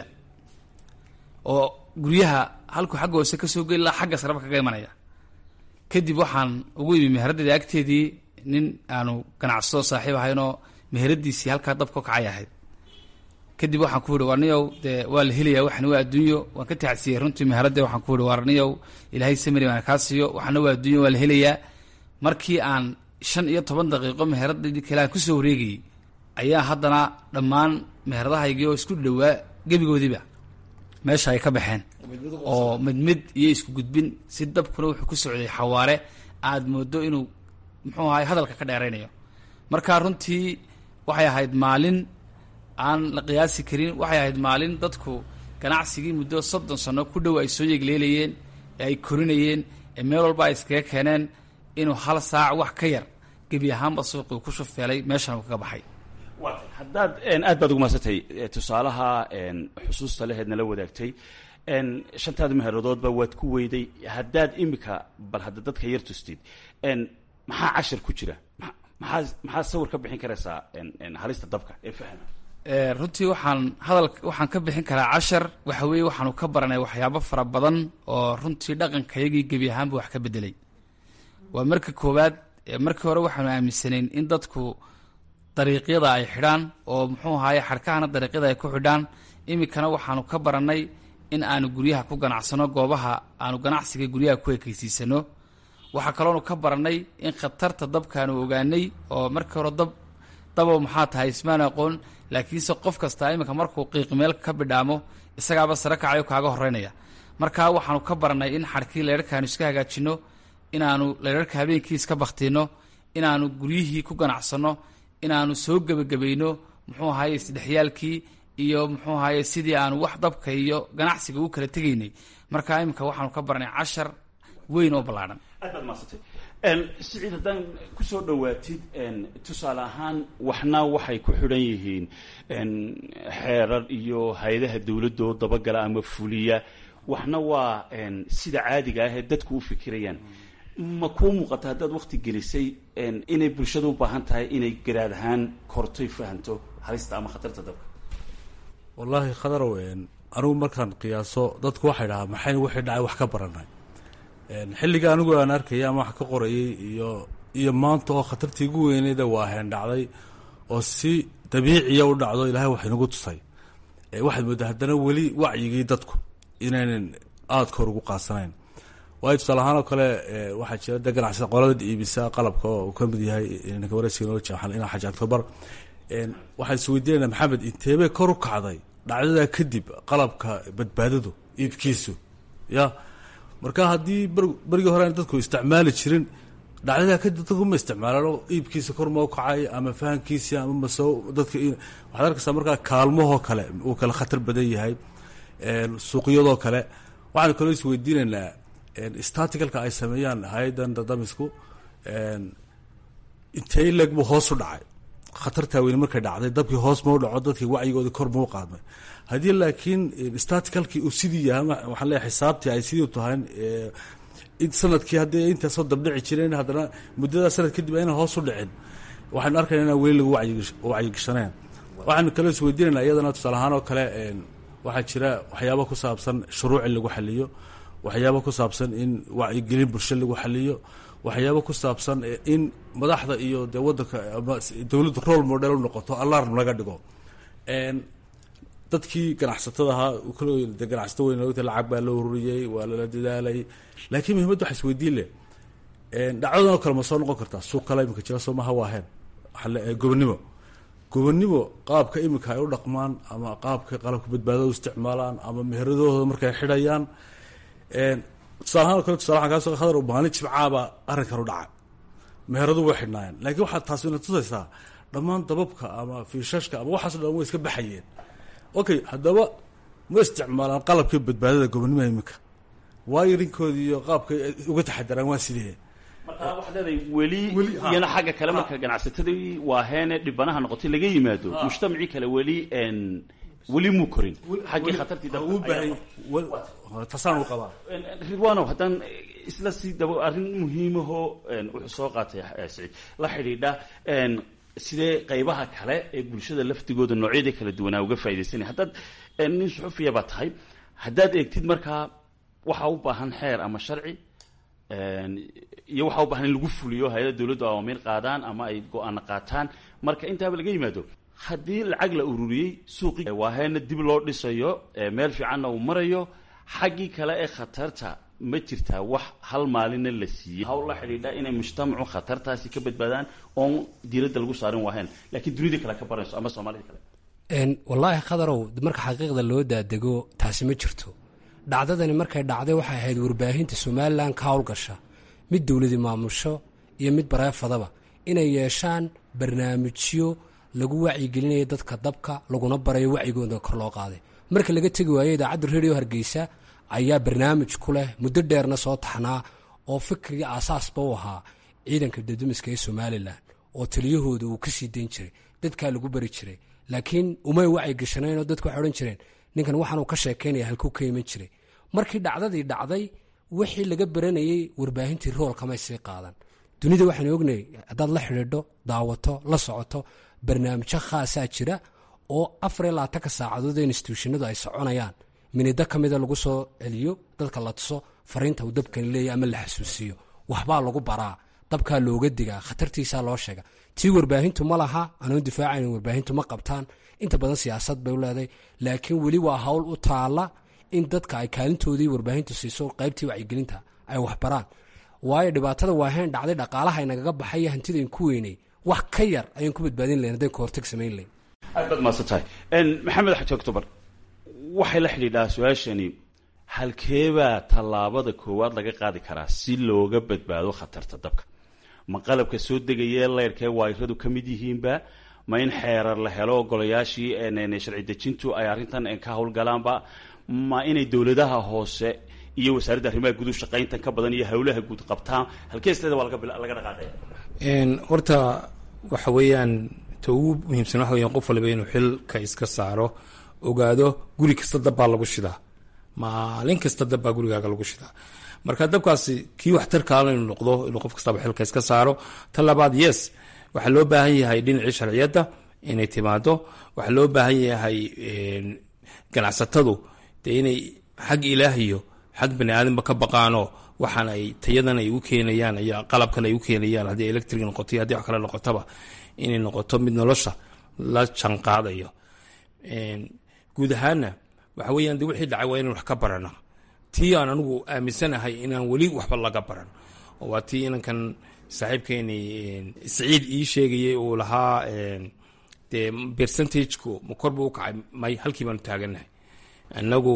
oo guryaha halkuu xagga hoose ka soo geli laha xagga sareba kaga imanaya kadib waxaan ugu imi meheraddeeda agteedii nin aanu ganacsado saaxiib ahaynoo meheradiisii halkaa dabka kacay ahayd kadib waxaan ku yihi warniyow dee waa la helaya waxna waa adduunyo waan ka tacsiyey runtii meheradde waxaan ku yihi warniyow ilaahay samari baan kaa siiyo waxna waa adduunyo waa la helayaa markii aan shan iyo toban daqiiqo meheradadii kale aan kusoo wareegayey ayaa haddana dhammaan meheradahaygii oo isku dhowaa gebigoodiiba meesha ay ka baxeen oo mid mid iyo isku gudbin si dabkuna wuxuu ku socday xawaare aad moodo inuu muxuu ahay hadalka ka dheeraynayo marka runtii waxay ahayd maalin aan la qiyaasi karin waxay ahayd maalin dadku ganacsigii muddo soddon sano ku dhow ay soo yegleelayeen ee ay korinayeen ee meel walba ay iskaga keeneen inuu hal saac wax ka yar gebi ahaanba suuqii ku shufeelay meeshan uu kaga baxay haddaad aad baad ugu mahadsantay tusaalaha xusuusta leheed nala wadaagtay shantaada meheeradoodba waad ku weyday haddaad imika bal hadda dadka yar tustid maxaa cashar ku jira maxaa maxaa sawir ka bixin karaysaa halista dabka ee fahma runtii waxaan hadal waxaan ka bixin karaa cashar waxa weeye waxaanu ka baranay waxyaabo fara badan oo runtii dhaqankayagii gebi ahaanba wax ka bedelay waa marka koowaad markii hore waxaanu aaminsanayn in dadku dariiqyada ay xidhaan oo muxuu ahaye xadhkahana dariiqyada ay ku xidhaan iminkana waxaanu ka barannay in aanu guryaha ku ganacsano goobaha aanu ganacsiga guryaha ku ekeysiisano waxaa kaloonu ka barannay in khatarta dabkaanu ogaanay oo markii hore dab dabow maxaa tahay ismaan aqoon laakiinse qof kastaa iminka markuu qiiq meel ka bidhaamo isagaaba sare kacayo kaaga horeynaya markaa waxaanu ka barannay in xadhkii leyrarkaanu iska hagaajinno inaanu leyrarka habeenkii iska baktiinno inaanu guryihii ku ganacsanno inaanu soo gebagabayno muxuu ahaye isdhexyaalkii iyo muxuu ahaye sidii aanu wax dabka iyo ganacsiga u kala tegaynay markaa iminka waxaanu ka baranay cashar weyn oo ballaadhan aad baad mahadsantay siciid haddaan kusoo dhowaatid tusaale ahaan waxna waxay ku xidhan yihiin xeerar iyo hay-adaha dowladda oo dabagala ama fuliya waxna waa sida caadiga ah ee dadku u fikirayaan ma kuu muuqata haddaad wakti gelisay inay bulshada u baahan tahay inay garaad ahaan kortoy fahanto halista ama khatarta dabka wallaahi khadarow anigu markaan qiyaaso dadku waxay dhahaa maxaynu wixii dhacay wax ka baranay xilliga anigu aan arkaya ama wax ka qorayay iyo iyo maanta oo khatartii ugu weyneyda waaheen dhacday oo si dabiiciya u dhacdo ilaahay wax inagu tusay waxaad mooddaa haddana weli wacyigii dadku inaynan aada kor ugu qaasanayn waayo tusaale ahaan oo kale waxaa jira de ganacsada qolada iibisa qalabka oo uu ka mid yahay ninka wareysiga noo jeexan inaa xaji octobar waxaan isweydiinayna maxamed inteebay kor u kacday dhacdadaa kadib qalabka badbaadadu iibkiisu ya marka haddii berigii hore aan dadku isticmaali jirin dhacdadaa kadib dadku ma isticmaalaan oo iibkiisa kor ma u kacay ama fahankiisa ama mase dadka waxaad arkaysaa markaa kaalmahoo kale uu kale khatar badan yahay suuqyadoo kale waxaan kaloo isweydiinaynaa staticalka ay sameeyaan hay-adan dadamisku intee leeg buu hoos u dhacay khatartaa weyne markay dhacday dabkii hoos mau dhaco dadkii wacyigoodii kor mau qaadmay haddii laakiin staticalkii uu sidii yahay waxaan leeyahay xisaabtii ay sidii tahay sanadkii haddii intaasoo dabdhici jireen haddana muddadaa sanad kadib aynan hoos u dhicin waxaynu arkayna inaan weli lagu wacyigashaneen waxaanu kaloo isweydiinayna iyadana tusaale ahaan oo kale waxaa jira waxyaaba ku saabsan shuruuc in lagu xaliyo waxyaaba ku saabsan in wacyigelin bulsho lagu xaliyo waxyaaba ku saabsan in madaxda iyo dee wadanka ama dowladdu role model u noqoto alarm laga dhigo dadkii ganacsatada ahaa de ganacsato weyn logta lacag baa loo ururiyey waa lala dadaalay laakiin muhimadda waxa isweydiin leh dhacdadan oo kale ma soo noqon kartaa suuq kale iminka jira soo maha waaheen gobonnimo gobonnimo qaabka iminka ay u dhaqmaan ama qaabka qalabka badbaadada u isticmaalaan ama meheradooda markay xidhayaan tusaalahaan o kale tusala waxaan kaa so khadar maalin jimcaaba arrinkan u dhacay meheradu way xidhnaayeen laakiin waxaad taasi ina tusaysaa dhammaan dababka ama fiishashka ama waxaaso dhan way iska baxayeen okay haddaba ma isticmaalaan qalabkii badbaadada gobonnimoa iminka waayo rinkoodii iyo qaabkay uga taxadaraan waa sidee marka waxaad leedahay weli iyana xagga kale marka ganacsatadii waaheene dhibanaha noqotay laga yimaado mujtamacii kale weli weli muu korin xaggii khatartii tasaan u qabaa ridwanow haddaan isla sii dabo arrin muhiimahoo wuxuu soo qaatay siciid la xidhiidha sidee qaybaha kale ee bulshada laftigooda noocyadii kala duwanaa uga faa'idaysanaya haddaad nin suxufiya baa tahay haddaad eegtid markaa waxaa u baahan xeer ama sharci iyo waxaa u baahan in lagu fuliyo hay-ada dowladdu awaamiir qaadaan ama ay go-aana qaataan marka intaaba laga yimaado haddii lacag la ururiyey suuqii waaheena dib loo dhisayo meel fiicanna uu marayo xaggii kale ee khatarta ma jirtaa wax hal maalinna la siiyey hawl la xidhiidha inay mujtamacu khatartaasi ka badbaadaan oon diiradda lagu saarin waaheen laakiin dunidii kale ka baranayso ama soomaalida kale wallaahi khadarow marka xaqiiqda loo daadego taasi ma jirto dhacdadani markay dhacday waxay ahayd warbaahinta somalilan ka howlgasha mid dowladi maamusho iyo mid bareefadaba inay yeeshaan barnaamijyo lagu wacyigelinayo dadka dabka laguna barayo wacyigooda kor loo qaaday marka laga tegi waayo idaacadda radio hargeysa ayaa barnaamij ku leh muddo dheerna soo taxnaa oo fikriga aasaasba u ahaa ciidanka dadamiska ee somalilan oo taliyahooda uu ka sii dayn jiray dadkaa lagu bari jiray laakiin umay wacyi gashanayn oo dadku waxay odhan jireen ninkan waxaanuu ka sheekaynaya halkuu ka iman jiray markii dhacdadii dhacday wixii laga baranayey warbaahintii roolkamay sii qaadan dunida waxaan ognay haddaad la xidhiidho daawato la socoto barnaamijyo khaasaa jira oo afar iyo labaatanka saacadood ee instituushinadu ay soconayaan minido ka mida lagu soo celiyo dadka la tuso fariinta uu dabkani leeyahy ama la xasuusiyo waxbaa lagu baraa dabkaa looga digaa khatartiisaa loo sheega tii warbaahintu ma laha anoon difaacayn warbaahintu ma qabtaan inta badan siyaasad bay u leedahay laakiin weli waa hawl u taala in dadka ay kaalintoodii warbaahintu siiso qaybtii wacyigelinta ay waxbaraan waayo dhibaatada waaheen dhacday dhaqaalaha inagaga baxay hantidayn ku weynay wax ka yar ayaan ku badbaadin lahayn haddayn ka hortag samayn lahayn aad baad mahadsan tahay maxamed xaji octobar waxay la xidhiidhaa su-aashani halkeebaa tallaabada koowaad laga qaadi karaa si looga badbaado khatarta dabka ma qalabka soo degayee leyrkee waayradu ka mid yihiinba ma in xeerar la helo ogolayaashii sharci dejintu ay arrintan ka howlgalaanba ma inay dowladaha hoose iyo wasaaradda arrimaha guud shaqayntan ka badan iyo howlaha guud qabtaan halkeesteeda waa laga dhaqaaqaya horta waxa weeyaan ta ugu muhiimsan waxa weeyaan qof waliba inuu xilka iska saaro ogaado guri kasta dabbaa lagu shidaa maalin kasta dabbaa gurigaaga lagu shidaa marka dabkaasi kii waxtarkaala inuu noqdo inuu qof kastaba xilka iska saaro ta labaad yes waxaa loo baahan yahay dhinacii sharciyadda inay timaado waxaa loo baahan yahay ganacsatadu dee inay xag ilaahiyo xag bani aadamba ka baqaanoo waxaan ay tayadan ay u keenayaan iyo qalabkan ay u keenayaan haddii electric noqoto iyo haddii wax kale noqotaba inay noqoto mid nolosha la janqaadayo guud ahaana waxa weeyaan de wixii dhacay waa inaan wax ka barana tii aan anigu aaminsanahay inaan weli waxba laga baran oo waa tii inankan saaxiibkeeni siciid ii sheegayay uu lahaa dee percentageku ma kor buu u kacay may halkii baanu taagannahay annagu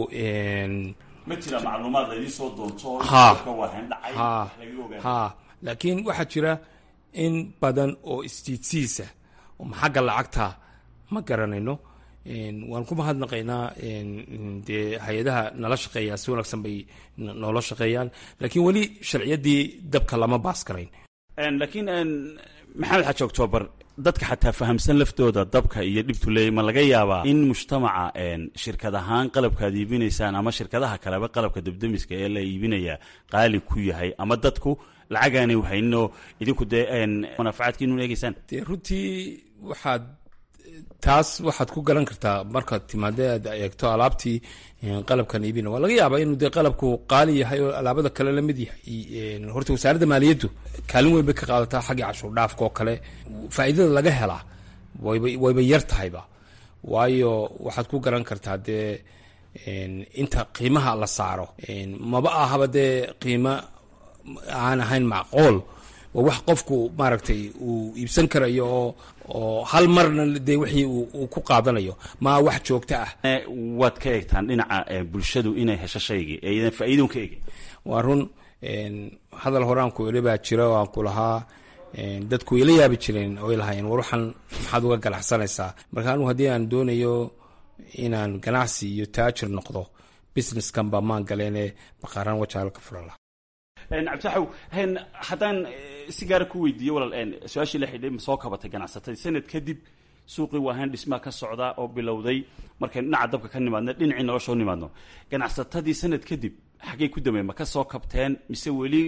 ma jira macluumaad laydin soo doonto ha ka wahan dhacay ha laga ogaanay ha laakiin waxaa jira in badan oo istiidsiisa oo xagga lacagta ma garanayno waan ku mahadnaqaynaa dee hay-adaha nala shaqeeyaa si wanaagsan bay noola shaqeeyaan laakiin weli sharciyaddii dabka lama baas garayn laakiin maxamed xaji octoobar dadka xataa fahamsan laftooda dabka iyo dhibtu leeyay ma laga yaabaa in mujtamaca shirkad ahaan qalabka aad iibinaysaan ama shirkadaha kaleba qalabka dabdamiska ee la iibinaya qaali ku yahay ama dadku lacagaanay hayninoo idinku dee manaafacaadkiinu eegeysaan dee runtii waxaad taas waxaad ku garan kartaa markaad timaade aad eegto alaabtii qalabkan iibina waa laga yaabaa inuu dee qalabku qaali yahay oo alaabada kale la mid yahay horta wasaaradda maaliyaddu kaalin weyn bay ka qaadataa xaggii cashuur dhaafka oo kale faa'iidada laga helaa wayba wayba yar tahayba waayo waxaad ku garan kartaa dee inta qiimaha la saaro maba ahaba dee qiimo aan ahayn macquul waa wax qofku maaragtay uu iibsan karayo oo oo hal marna dee wixii uu ku qaadanayo maa wax joogto ah waad ka eegtaan dhinaca bulshadu inay hesho shaygii ee idan faa'iidon ka eegin waa run hadal horaan ku iri baa jira oo aan ku lahaa dadku ila yaabi jireen oo lahaayeen war waxaan maxaad uga ganacsanaysaa marka anugu haddii aan doonayo inaan ganacsi iyo taajir noqdo businesskan baa maan galeene baqaaraan wajaal ka furan laha cabditaxow haddaan si gaara ku weydiiyo walaal su-aashii la xidhay ma soo kabatay ganacsatadii sanad kadib suuqii waahayn dhismaa ka socda oo bilowday markaynu dhinaca dabka ka nimaadno dhinacii nolosha u nimaadno ganacsatadii sanad kadib xaggay ku dameen ma ka soo kabteen mise weli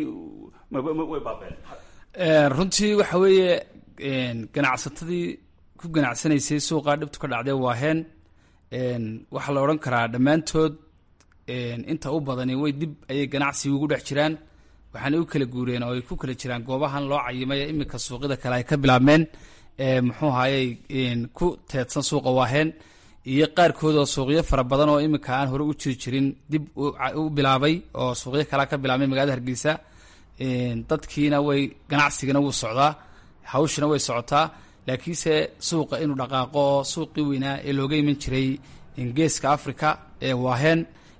way baabeen runtii waxa weeye ganacsatadii ku ganacsanaysay suuqaa dhibtu ka dhacdee waaheen waxaa la odhan karaa dhammaantood inta u badani way dib ayay ganacsiga ugu dhex jiraan waxaana u kala guureen oo ay ku kala jiraan goobahan loo cayimay iminka suuqyada kale ay ka bilaabmeen muxuu hayay ku teedsan suuqa waaheen iyo qaarkood oo suuqyo fara badan oo iminka aan hore u jiri jirin dib u bilaabay oo suuqyo kalea ka bilaabmay magaalada hargeysa dadkiina way ganacsigana wuu socdaa hawshina way socotaa laakiinse suuqa inuu dhaqaaqo oo suuqii weynaa ee looga iman jiray geeska africa ee waaheen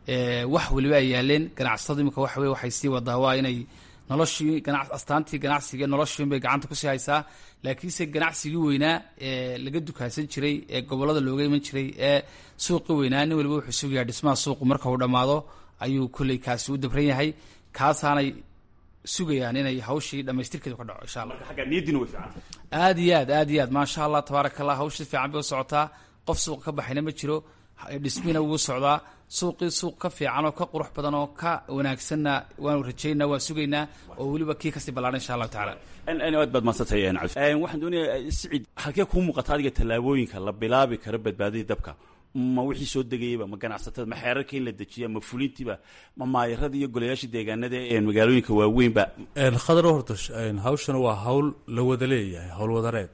wax weliba ay yaaleen ganacsatadu imika waxa weye waxay sii wadaa waa inay noloshii gana astaantii ganacsiga noloshii bay gacanta kusii haysaa laakiinse ganacsigii weynaa ee laga dukaansan jiray ee gobolada looga iman jiray ee suuqii weynaa nin waliba wuxuu sugayaa dhismaha suuqu marka uu dhammaado ayuu kolley kaasi u dabran yahay kaasaanay sugayaan inay hawshii dhamaystirkeedu ka dhaco insha allah agga niyadiina way fiican aad iyo aad aad iyo aad maasha allah tabaaraka allah hawshii fiican bay u socotaa qof suuqa ka baxayna ma jiro dhismina wuu socdaa suuqii suuq ka fiican oo ka qurux badan oo ka wanaagsanna waanu rajaynaa waan sugaynaa oo weliba kii kasii ballaadhan insha allahu tacaala aad baad madsantay waxaan doonayaa sicid halkee kuu muuqata adiga tallaabooyinka la bilaabi karo badbaadadii dabka ma wixii soo degayaba ma ganacsatada ma xeerarka in la dejiya ma fulintiiba ma maayarada iyo golayaasha deegaanada ee magaalooyinka waaweynba khadar horta hawshana waa hawl la wada leeyahay hawl wadareed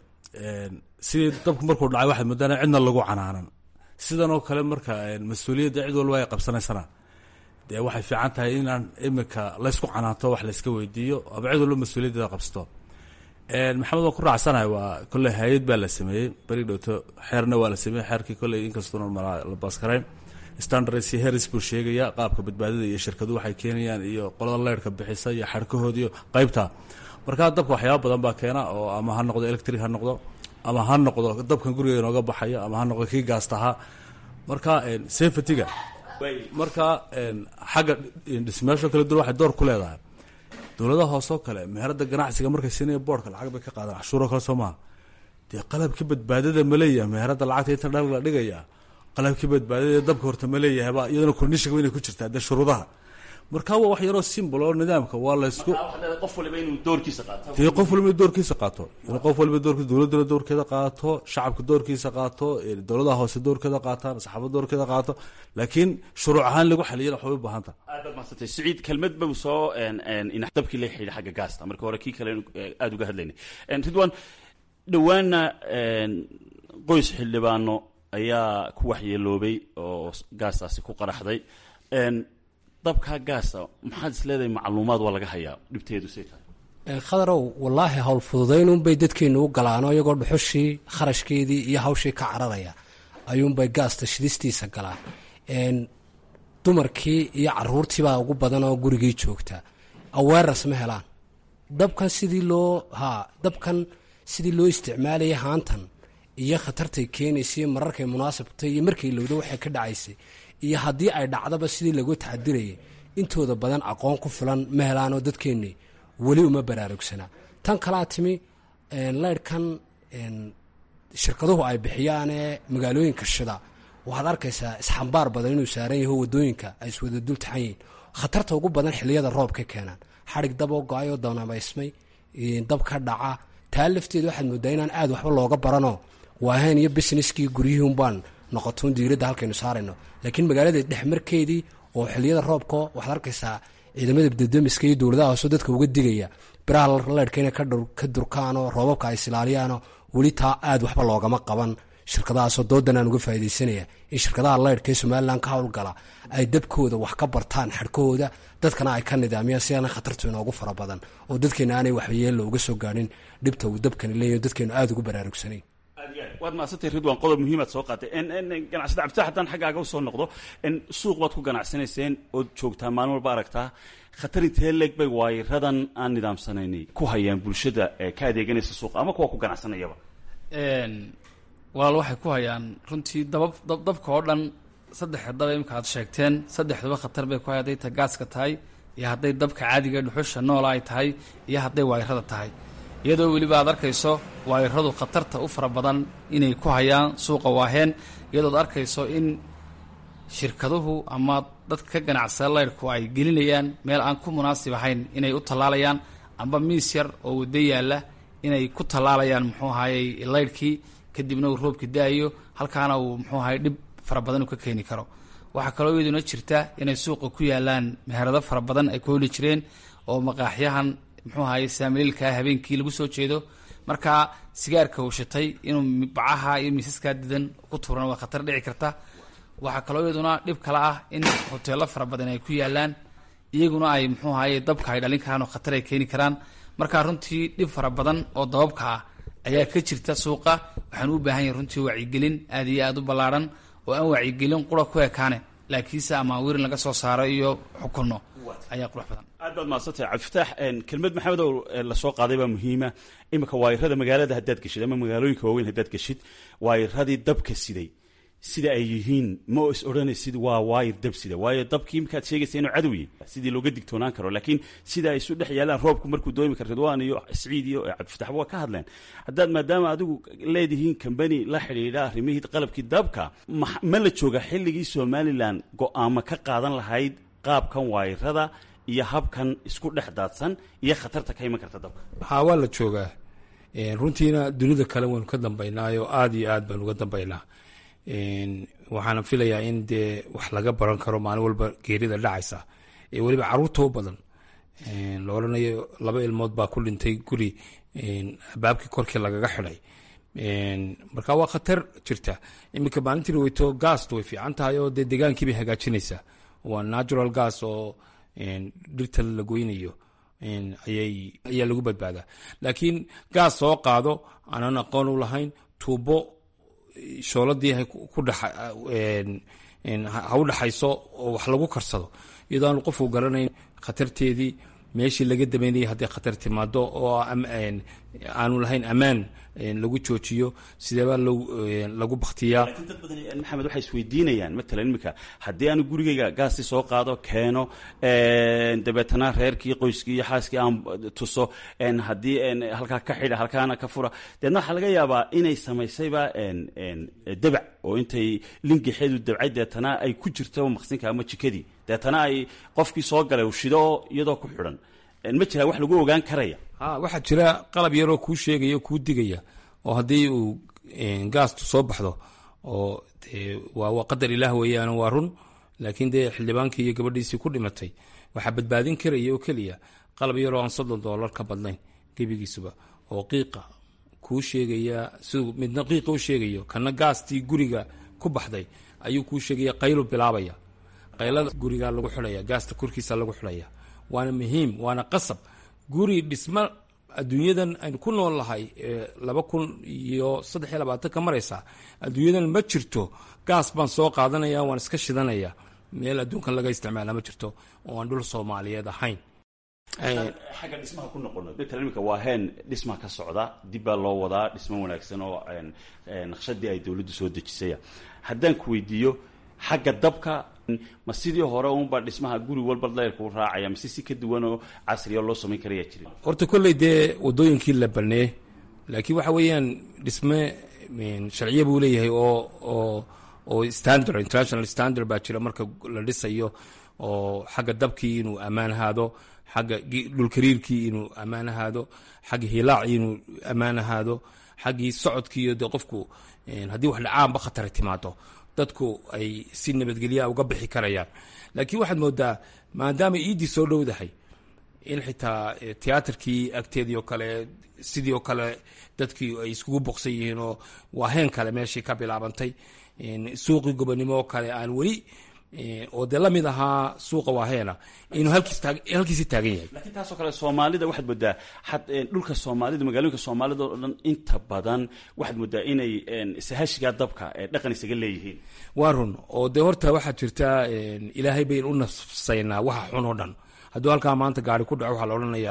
sidii dabku markuu dhacay waxaad moodaan cidna lagu canaanan sidan oo kale marka mas-uuliyadda cid walba ay qabsanaysana dee waxay fiican tahay inaan imika laysku canaanto wax layska weydiiyo ama cid walba mas-uuliyaddeeda qabsato maxamed waan ku raacsanahay waa kolley hay-ad baa la sameeyey beri dhowto xeerna waa la sameeyey xeerkii kolley inkastuuna la baaskarayn standards iyo heris buu sheegaya qaabka badbaadada iyo shirkadu waxay keenayaan iyo qolada leyrhka bixisa iyo xarkahood iyo qaybta markaa dabka waxyaaba badan baa keena oo ama ha noqdo electric ha noqdo ama ha noqdo dabkan guriga inooga baxayo ama ha noqdo kii gaastahaa marka safetyga marka xagga dhismayaasho kala duwan waxay door ku leedahay dowladaha hoosoo kale meherada ganacsiga markay siinaya boorka lacag bay ka qaadaan cashuuroo kale soo maha dee qalabkii badbaadada ma leeyahay meherada lacagta inta dhal la dhigaya qalabkii badbaadada dabka horta ma leeyahayba iyadana kordhishiga inay ku jirtaa dee shuruudaha marka waa wax yaroo simbol oo nidaamka waa laysku qof waliba inuu doorkiisa qaato dee qof waliba doorkiisa qaato inuu qof waliba doorkiisa dowladduna doorkeeda qaato shacabka doorkiisa qaato dowladaha hoose doorkeeda qaataan saxaafada doorkeeda qaato laakiin shuruuc ahaan lagu xaliyana waxbay u baahanta aad baad mahadsantay siciid kelmad bau soo dabkii la xidhiidha xagga gaasta marka hore kii kale aada uga hadlaynay ridwan dhowaana qoys xildhibaano ayaa ku waxyeeloobay oo gaastaasi ku qaraxday dabkaa gaasa maxaad is leedahay macluumaad waa laga hayaa dhibteedu say tahay khadarow wallaahi howl fududaynunbay dadkeennu u galaano iyagoo dhuxushii kharashkeedii iyo hawshii ka cararaya ayuunbay gaasta shidistiisa galaan dumarkii iyo caruurtiibaa ugu badan oo gurigii joogta awarenes ma helaan dabkan sidii loo ha dabkan sidii loo isticmaalayay haantan iyo khatartay keenaysay mararkay munaasabtay iyo markay lowdo waxay ka dhacaysay iyo haddii ay dhacdaba sidii lagu taxadirayay intooda badan aqoon ku filan ma helaanoo dadkeennii weli uma baraarugsanaa tan kalaa timi leyrhkan shirkaduhu ay bixiyaanee magaalooyinka shida waxaad arkaysaa isxambaar badan inuu saaran yaho wadooyinka ay iswada dul taxan yihiin khatarta ugu badan xiliyada roobka keenaan xadhig daboo go-ay oo danabaysmay dab ka dhaca taa lafteeda waxaad moodaa inaan aad waxba looga baranoo waahayn iyo businesskii guryihun baan noqotoon diiradda halkaynu saarayno laakiin magaalada dhexmarkeedii oo xiliyada roobka waxaad arkaysaa ciidamada dadamiska iyo dowladaha hoose dadka uga digaya biraha leyrhka inay ka durkaanoo roobabka ay islaaliyaanoo weli taa aad waxba loogama qaban shirkadahaasoo doodan aan uga faa'idaysanaya in shirkadaha leyrhka ee somalilan ka howlgala ay dabkooda wax ka bartaan xadhkahooda dadkana ay ka nidaamiyaan si aana khatartu inoogu fara badan oo dadkeena aanay waxyeella uga soo gaadhin dhibta uu dabkani leeyahy dadkeenu aada ugu baraarugsanayn waad mahadsantay ridwan qodob muhiimaad soo qaatay ganacsada cabditax haddaan xaggaaga usoo noqdo suuq baad ku ganacsanayseen ood joogtaa maalin walba aragtaa khatar intee leeg bay waayiradan aan nidaamsanaynay ku hayaan bulshada ka adeeganaysa suuqa ama kuwa ku ganacsanayaba walaal waxay ku hayaan runtii dabab dab dabka oo dhan saddexa daba imika aad sheegteen saddexduba khatar bay ku hay hadday ta gaaska tahay iyo hadday dabka caadiga dhuxusha noola ay tahay iyo hadday waayirada tahay iyadoo weliba aad arkayso waayiradu khatarta u fara badan inay ku hayaan suuqa waaheen iyadood arkayso in shirkaduhu ama dadka ka ganacsada leyrhku ay gelinayaan meel aan ku munaasib ahayn inay u tallaalayaan amba miis yar oo waddo yaalla inay ku tallaalayaan muxuu ahayey leyrhkii kadibna uu roobka da-ayo halkaana uu muxuu ahay dhib fara badan uu ka keeni karo waxaa kaloo iyaduna jirta inay suuqa ku yaalaan meherado fara badan ay ku heli jireen oo maqaaxyahan muxuu ahaye saamiliilkaa habeenkii lagu soo jeedo markaa sigaarka uu shitay inuu bacaha iyo miisaskaa didan ku tuurana waa khatar dhici karta waxaa kaloo iyaduna dhib kale ah in hoteelo fara badan ay ku yaalaan iyaguna ay muxuu ahaye dabka ay dhalin karaan oo khatar ay keeni karaan markaa runtii dhib fara badan oo dababka ah ayaa ka jirta suuqa waxaan u baahan yahay runtii wacyigelin aad iyo aada u ballaarhan oo aan wacyigelin qura ku ekaane laakiinse amaawirin laga soo saaro iyo xukunno ayaa qurux badan aad baad mahadsantahay cabdifitaax kelmad maxamed oo lasoo qaaday baa muhiima iminka waayirada magaalada haddaad geshid ama magaalooyinka waaweyn haddaad geshid waayiradii dabka siday sida ay yihiin ma is odhanaysid waa waayir dab sida waayo dabkii markaad sheegaysa inuu cadowye sidii looga digtoonaan karo laakiin sida ay isu dhex yaalaan roobku markuu doomi karo ridwaan iyo siciid iyo cabdifitax waa ka hadleen haddaad maadaama adigu leedihiin kambani la xidhiidha arrimihii qalabkii dabka ma la jooga xilligii somalilan go-aamo ka qaadan lahayd qaabkan waayirada iyo habkan isku dhex daadsan iyo khatarta ka iman karta dabka haa waa la joogaa runtiina dunida kale waynu ka dambaynaayo aada iyo aad baynu uga dambaynaa waxaana filayaa in dee wax laga baran karo maalin walba geerida dhacaysa ee weliba caruurta u badan la odhanayo laba ilmood baa ku dhintay guri abaabkii korkii lagaga xidhay marka waa khatar jirta iminka maalintii weyto gaast way fiican tahay oo dee deegaankii bay hagaajinaysaa waa natural gas oo dhirta la goynayo ayay ayaa lagu badbaadaa laakiin gaas soo qaado aanan aqoon u lahayn tuubo shooladii ha u dhaxayso oo wax lagu karsado iyadoo aanu qofku garanayn khatarteedii meeshii laga dameynayay hadday khatar timaado oo aanu lahayn ammaan lagu joojiyo sideebaa lagu baktiyaa laakiin dad badan maxamed waxay isweydiinayaan matalan iminka haddii aanu gurigayga gaasti soo qaado keeno dabeetana reerkii qoyskii iyo xaaskii aan tuso haddii halkaa ka xidha halkaana ka fura deedna waxaa laga yaabaa inay samaysayba dabac oo intay lingixeedu dabcay deetana ay ku jirto maqsinka ama jikadii deetana ay qofkii soo galay u shido iyadoo ku xidhan ma jiraa wax lagu ogaan karaya ha waxaa jira qalab yaroo kuu sheegaya o kuu digaya oo haddii uu gaastu soo baxdo oo waa qadar ilaah weeyaan waa run laakiin dee xildhibaankii iyo gabadhiisii ku dhimatay waxaa badbaadin karaya oo keliya qalab yaroo aan soddon doolar ka badnayn gebigiisuba oo qiiqa kuu sheegaya siduu midna qiiqa u sheegayo kana gaastii guriga ku baxday ayuu kuu sheegaya qaylu bilaabaya qaylada gurigaa lagu xidhaya gaasta korkiisa lagu xidhaya waana muhiim waana qasab guri dhismo adduunyadan aynu ku nool lahay laba kun iyo saddex iyo labaatan ka maraysa adduunyadan ma jirto gaas baan soo qaadanaya waan iska shidanaya meel adduunkan laga isticmaala ma jirto oo aan dhul soomaaliyeed ahayn xagga dhismaha ku noqono doctor imika waa heen dhismaha ka socda dib baa loo wadaa dhismo wanaagsan oo naqshadii ay dowladdu soo dejisaya haddaan ku weydiiyo xagga dabka ma sidii hore unbaa dhismaha guri walba leyrkuu raacaya mise si ka duwan oo casriya loo samayn karaya jirin horta kolley dee wadooyinkii la banee laakiin waxa weeyaan dhisme sharciya buu leeyahay oo oo oo standard international standard baa jira marka la dhisayo oo xagga dabkii inuu ammaan ahaado xagga dhulkariirkii inuu ammaan ahaado xagga hilaacii inuu ammaan ahaado xaggii socodkiiyo dee qofku haddii wax dhacaanba khatara timaado dadku ay si nabadgelyaa uga bixi karayaan laakiin waxaad moodaa maadaama iiddii soo dhowdahay in xitaa tiyaatarkii agteedii oo kale sidii oo kale dadkii ay iskugu boqsan yihiin oo waa heen kale meeshii ka bilaabantay suuqii gobonimo oo kale aan weli oo dee la mid ahaa suuqa waaheena inuu halkiisi taagan yahay lakiin taasoo kale soomaalida waxaad moodaa dhulka soomaalida magaalooyinka soomaalida oo dhan inta badan waxaad moodaa inay sahashigaa dabka dhaqan isaga leeyihiin waa run oo dee horta waxaad jirtaa ilaahay bayn u nafsaynaa waxa xun oo dhan hadduu halkaa maanta gaari ku dhaco waxaa la odhanayaa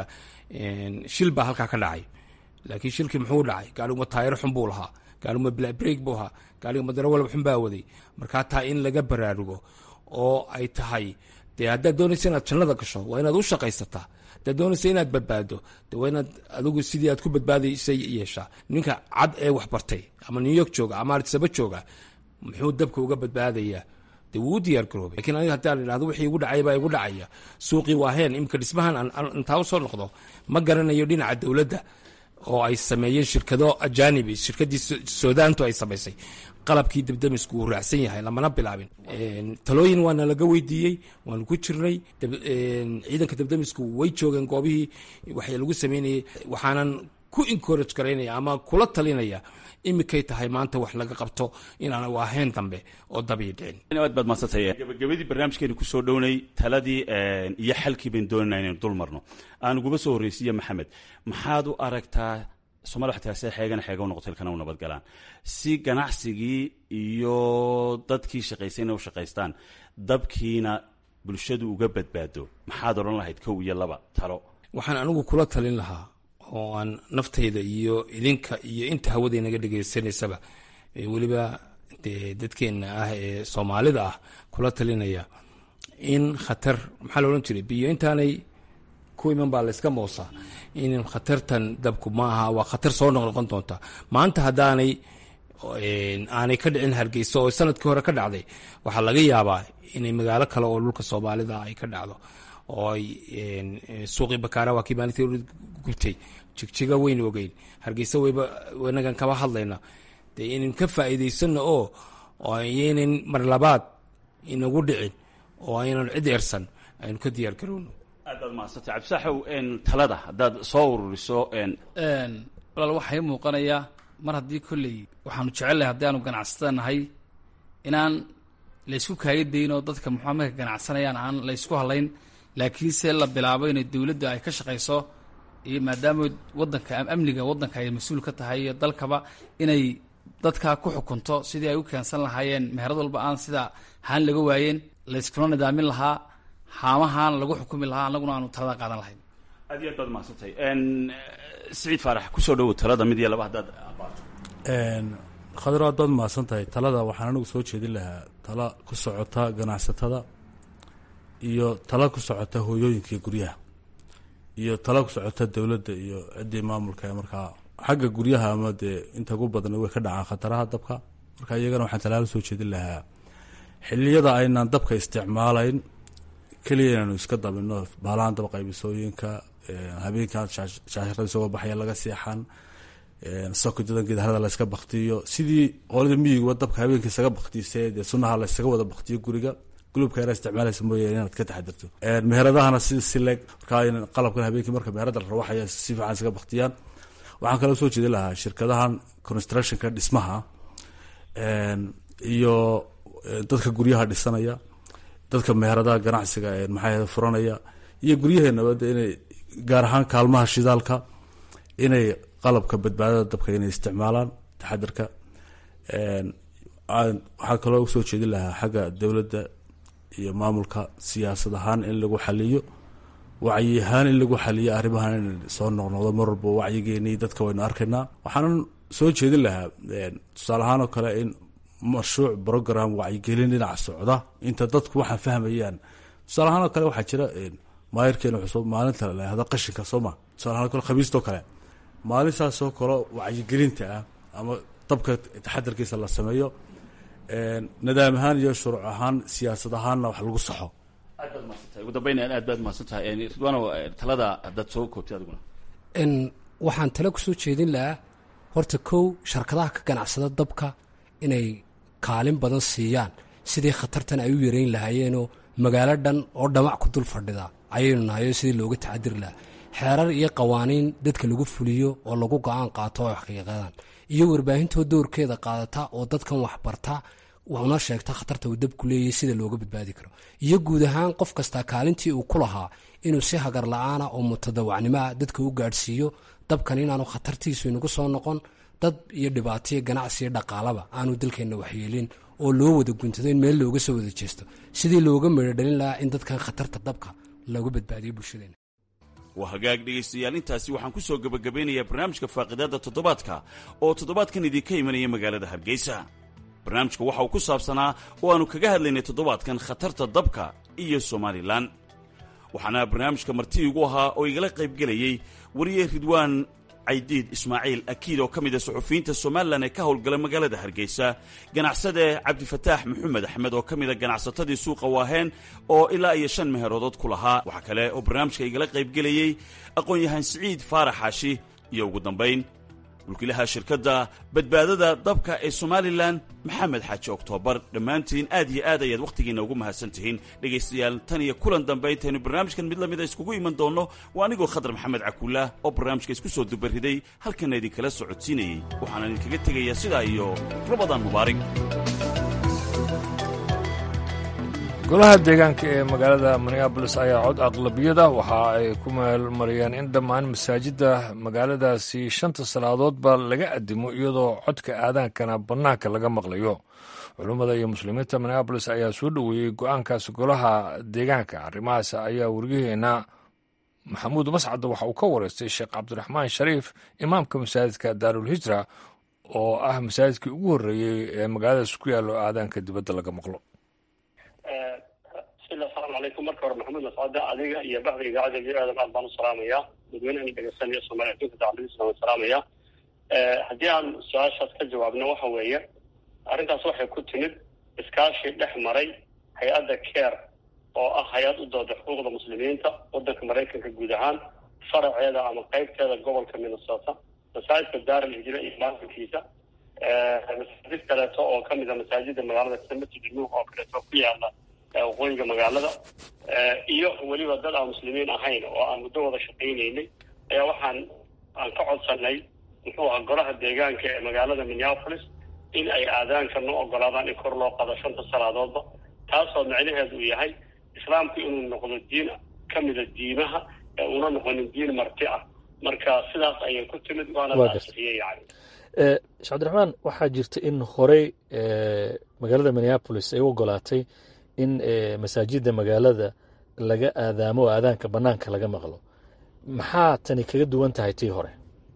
shil baa halkaa ka dhacay laakiin shilkii muxuu dhacay gaariguma taayaro xun buu lahaa gaariguma blabreg buu ahaa gaariguma daro walba xun baa waday markaa taa in laga baraarugo oo ay tahay dee haddaad doonaysa inaad jannada gasho waa inaad u shaqaysataa haddaad doonaysa inaad badbaado de waa inaad adigu sidii aad ku badbaadaysay yeeshaa ninka cad ee wax bartay ama new york jooga ama artisaba jooga muxuu dabka uga badbaadayaa dee wuu u diyaar garoobay lakiin aniga haddaan idhahdo wixii igu dhacay baa igu dhacaya suuqii waa heen imika dhismahan intaa usoo noqdo ma garanayo dhinaca dowladda oo ay sameeyeen shirkado ajanibi shirkadii sudaantu ay samaysay qalabkii dabdamisku uu raacsan yahay lamana bilaabin talooyin waana laga weydiiyey waanu ku jirnay ciidanka dabdamisku way joogeen goobihii waxay lagu sameynayay waxaanan ku encourage garaynaya ama kula talinaya imikay tahay maanta wax laga qabto inaan waaheen dambe oo dabii dhicin aad baad madsantay gabagabadii barnaamijkeenu kusoo dhownay taladii iyo xalkii bayn doonayna inaynu dul marno aan uguba soo horreysiiye maxamed maxaad u aragtaa somalia waxay tahay see xeegana xeega u noqotay ilkana u nabadgalaan si ganacsigii iyo dadkii shaqaysayna u shaqaystaan dabkiina bulshadu uga badbaado maxaad odhan lahayd kow iyo laba talo waxaan anigu kula talin lahaa oo aan naftayda iyo idinka iyo inta hawada naga dhegaysanaysaba weliba dee dadkeenna ah ee soomaalida ah kula talinaya in khatar maxaa la odhan jiray biyo intaanay ku iman baa layska moosaa in khatartan dabku ma aha waa khatar soo noqnoqon doonta maanta haddaanay aanay ka dhicin hargeysa oo sanadkii hore ka dhacday waxaa laga yaabaa inay magaalo kale oo dhulka soomaalida ay ka dhacdo oo ay suuqii bakaara waa kii maalintii gubtay jigjiga weyn ogeyn hargeysa weyba inagan kaba hadlayna dee inan ka faa'iidaysano oo ayaynan mar labaad inagu dhicin oo aynan cid eersan aynu ka diyaar garowno aad baad mahadsantay cabdisaaxow talada haddaad soo ururiso walaal waxaa ii muuqanayaa mar haddii kolley waxaanu jecelnahay haddii aanu ganacsatada nahay inaan laysku kaayadayn oo dadka muxua marka ganacsanayaan aan laysku hadlayn laakiinse la bilaabo inay dowladda ay ka shaqayso iyo maadaama wadanka amniga waddanka ay mas-uul ka tahay iyo dalkaba inay dadka ku xukunto sidii ay u keensan lahaayeen meherad walba aan sida haan laga waayeen layskula nidaamin lahaa haamahaan lagu xukumi lahaa annaguna aanu talada qaadan lahayn aad iyo aad baad mahadsantay siciid faarax kusoo dhowow talada mid iyo laba haddaad abaato khadro aad baad mahadsan tahay talada waxaan anigu soo jeedin lahaa tala ku socota ganacsatada iyo tala ku socota hooyooyinka guryaha iyo tala ku socota dowladda iyo ciddii maamulka markaa xagga guryaha ama dee inta ugu badan way ka dhacaan khataraha dabka marka iyagana waxaan talaalo soo jeedin lahaa xiliyada aynaan dabka isticmaalayn keliya inaanu iska dabino baalahan dab qaybisooyinka habeenkan shaashirada isagoo baxaya laga seexan sokojadan geedharada layska baktiyo sidii qolada miyiguba dabka habeenka isaga baktiise dee sunaha laysaga wada baktiyo guriga gulubka yara isticmaalaysa mooye inaad ka taxadirto meheradahana si si leeg markaa qalabkan habeenkii marka meherada la rawaxaya si fiican isaga baktiyaan waxaan kaloo soo jeedin lahaa shirkadahan constructionka dhismaha iyo dadka guryaha dhisanaya dadka meheradaha ganacsiga maxaa furanaya iyo guryaheenaba de inay gaar ahaan kaalmaha shidaalka inay qalabka badbaadada dabka inay isticmaalaan taxadirka waxaa kaloo usoo jeedin lahaa xagga dowladda iyo maamulka siyaasad ahaan in lagu xaliyo wacyi ahaan in lagu xaliyo arrimahan in soo noqnoqdo mar walba wacyigeeni dadka waynu arkaynaa waxaanan soo jeedin lahaa tusaale ahaan oo kale in mashruuc program wacyigelin dhinaca socda inta dadku waxaa fahmayaan tusaale ahaan oo kale waxaa jira maayirkeena cusub maalinta lahahdo qashinka sooma tusaale ahaan o kale khamiistoo kale maalintaasoo kale wacyigelinta ah ama dabka taxadarkiisa la sameeyo nadaam ahaan iyo shuruuc ahaan siyaasad ahaanna wax lagu saxo aad baad mahadsantahay ugu dambeyn aad baad mahadsantahay ridwaano talada haddaad soo koobtay adiguna waxaan tale kusoo jeedin lahaa horta kow sharkadaha ka ganacsada dabka inay kaalin badan siiyaan sidii khatartan ay u yareyn lahaayeenoo magaalo dhan oo dhamac ku dul fadhida ayaynu nahayo sidii looga taxadiri lahaa xeerar iyo qawaaniin dadka lagu fuliyo oo lagu go-aan qaato oo xaqiiqadan iyo warbaahintoo doorkeeda qaadata oo dadkan waxbarta una sheegta khatarta uu dabku leeyahay sida looga badbaadi karo iyo guud ahaan qof kastaa kaalintii uu ku lahaa inuu si hagar la-aana oo mutadawacnimoa dadka u gaadhsiiyo dabkan inaanu khatartiisu inagu soo noqon dad iyo dhibaataiyo ganacsiyo dhaqaalaba aanu dalkeenna waxyeelin oo loo wada guntado in meel looga soo wada jeesto sidii looga meedho dhalin lahaa in dadkan khatarta dabka looga badbaadiyo bulshadeena waa hagaag dhegaystayaal intaasi waxaan ku soo gebagabeynayaa barnaamijka faaqidaadda toddobaadka oo toddobaadkan idinka imanaya magaalada hargeysa barnaamijka waxa uu ku saabsanaa oo aannu kaga hadlaynay toddobaadkan khatarta dabka iyo somalilan waxaana barnaamijka marti igu ahaa oo igala qaybgelayey wariye ridwaan caydiid ismaaciil akiid oo ka mid a suxufiyiinta somalilan ee ka howlgala magaalada hargeysa ganacsade cabdifataax maxamed axmed oo ka mid a ganacsatadii suuqa waaheen oo ilaa iyo shan meheroodood ku lahaa waxaa kale oo barnaamijka igala qaybgelayey aqoon-yahaan siciid faarax xaashi iyo ugu dambayn mulkiilaha shirkadda badbaadada dabka ee somalilan maxamed xaaji oktoobar dhammaantiin aad iyo aad ayaad wakhtigiinna ugu mahadsan tihiin dhegaystayaal tan iyo kulan dambe intaynu barnaamijkan mid la mida iskugu iman doonno waa anigoo khadar maxamed cakuulaah oo barnaamijka isku soo dubariday halkanna idinkala socodsiinayey waxaana idinkaga tegayaa sidaa iyo rabadaan mubaarig golaha deegaanka ee magaalada minneabolis ayaa cod aqlabiyada waxa ay ku meelmariyeen in dhammaan masaajidda magaaladaasi shanta salaadoodba laga addimo iyadoo codka aadaankana bannaanka laga maqlayo culummada iyo muslimiinta minneabolis ayaa soo dhoweeyey go-aankaas golaha deegaanka arrimahaas ayaa waryaheena maxamuud mascadda waxa uu ka wareystay sheekh cabdiraxmaan shariif imaamka masaajidka daarulhijra oo ah masaajidkii ugu horreeyey ee magaaladaas ku yaallo aadaanka dibadda laga maqlo bismillah asalaamu calaykum marka hore maxamuud mascade adiga iyo baxda idaacadda v aadam aad baan u salaamayaa dadweynahan dhegeysanaya somalia adduunka dacaladiisa waan salaamaya haddii aan su-aashaas ka jawaabno waxa weeye arrintaas waxay ku timid iskaashi dhex maray hay-adda care oo ah hay-ad u dooda xuquuqda muslimiinta waddanka maraykanka guud ahaan faraceeda ama qeybteeda gobolka minnesota masaajidka daaral hijra iyo maalinkiisa masaajid kaleeto oo kamid a masaajida magaalada sida masjid nuuh oo kaleeto ku yaala waqooyiga magaalada iyo weliba dad aan muslimiin ahayn oo aan muddo wada shaqaynaynay ayaa waxaan aan ka codsanay muxuu ahaa golaha deegaanka ee magaalada minneapolis in ay aadaanka noo ogolaadaan in kor loo qado shanta salaadoodba taasoo macnaheedu uu yahay islaamku inuu noqdo diin kamida diimaha ee una noqonin diin marti ah marka sidaas ayay ku timid waana taasixiyey yani sheekh cabdiraxmaan waxaa jirta in horey magaalada minneapolis ay u ogolaatay in masaajidda magaalada laga aadaamo oo aadaanka banaanka laga maqlo maxaa tani kaga duwan tahay tii hore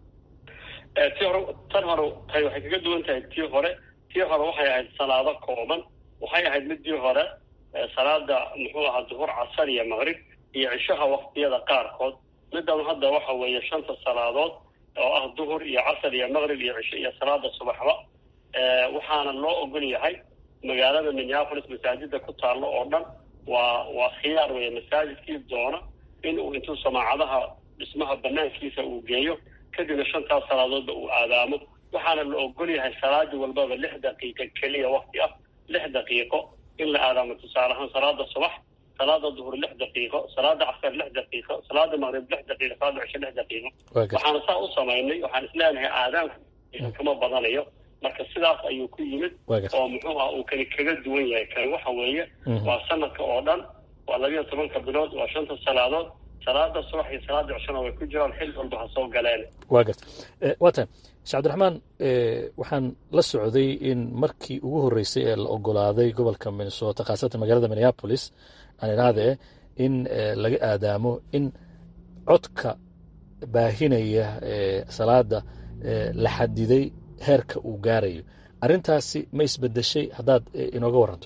tii hore tan hore tay waxay kaga duwan tahay tii hore tii hore waxay ahayd salaado kooban waxay ahayd midii hore salaada muxuu ahaa duhur casar iyo maqrib iyo cishaha waktiyada qaarkood midan hadda waxa weeye shanta salaadood oo ah duhur iyo casar iyo maqrib iyo cisho iyo salaada subaxba waxaana loo ogol yahay magaalada minneapolis masaajida ku taallo oo dhan waa waa khiyaar weeye masaajidkii doona in uu intuu samaacadaha dhismaha banaankiisa uu geeyo kadibna shantaas salaadoodba uu aadaamo waxaana la ogol yahay salaadi walbaba lix daqiiqo keliya wakti ah lix daqiiqo in la aadaamo tusaale ahaan salaada subax salaada duhur lix daqiiqo salaada casar lix daqiiqo salaada maqrib lix daqiiqo salaada cisho lix daqiiqo waxaana saa u samaynay waxaan isleenahay aadaanku kama badanayo marka sidaas ayuu ku yimid oo muxuu ah uu kani kaga duwan yahay kani waxa weeye waa sanadka oo dhan waa labiyo tobanka bilood waa shanta salaadood salaada subax iyo salaada cishona way ku jiraan xil walba ha soo galeen waa garta waa tan shee cabdiraxmaan waxaan la socday in markii ugu horreysay ee la ogolaaday gobolka minnesota khaasatan magaalada minneapolis aan idhaahde in laga aadaamo in codka baahinaya salaada la xadiday heerka uu gaarayo arrintaasi ma isbedeshay haddaad inooga waranto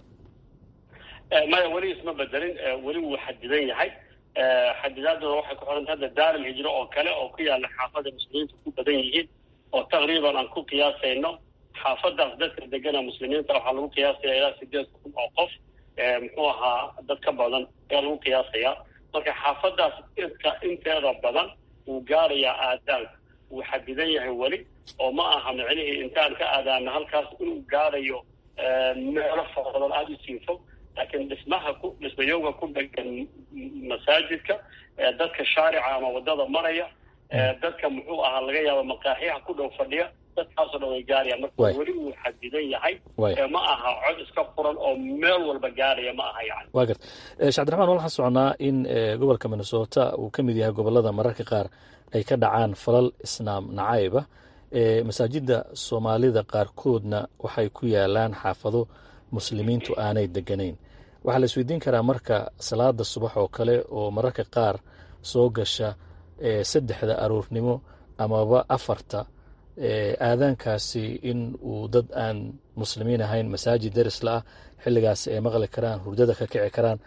maya weli isma bedelin weli wuu xadidan yahay xadidaaduna waxay ku xidhanta hadda daaral hijro oo kale oo ku yaala xaafada muslimiinta ku badan yihiin oo taqriiban aan ku qiyaasayno xaafadaas dadka degana muslimiinta waxaa lagu qiyaasaya ilaa sideed kun oo qof muxuu ahaa dad ka badan ayaa lagu qiyaasayaa marka xaafadaas inta inteeda badan wuu gaarayaa aadaanka wuu xadidan yahay weli oo ma aha micnihii intaan ka aadaana halkaas inuu gaarayo meelo fara badan aada u sii fog laakiin dhismaha ku dhismayowga ku dhegan masaajidka dadka shaarica ama wadada maraya dadka muxuu ahaa laga yaaba maqaaxiyaha ku dhow fadhiya dadkaasoo dhan way gaarayaan marka weli wuu xadidan yahay ma aha cod iska furan oo meel walba gaaraya ma aha yani wa garta shee cabdiraxmaan waxaan socnaa in gobolka minnesota uu ka mid yahay gobolada mararka qaar ay ka dhacaan falal islaam nacayba masaajida soomaalida qaarkoodna waxay ku yaalaan xaafado muslimiintu aanay deganayn waxaa la isweydiin karaa marka salaada subax oo kale oo mararka qaar soo gasha saddexda aroornimo amaba afarta aadaankaasi in uu dad aan muslimiin ahayn masaajid derisla ah xilligaasi ay maqli karaan hurdada ka kici karaan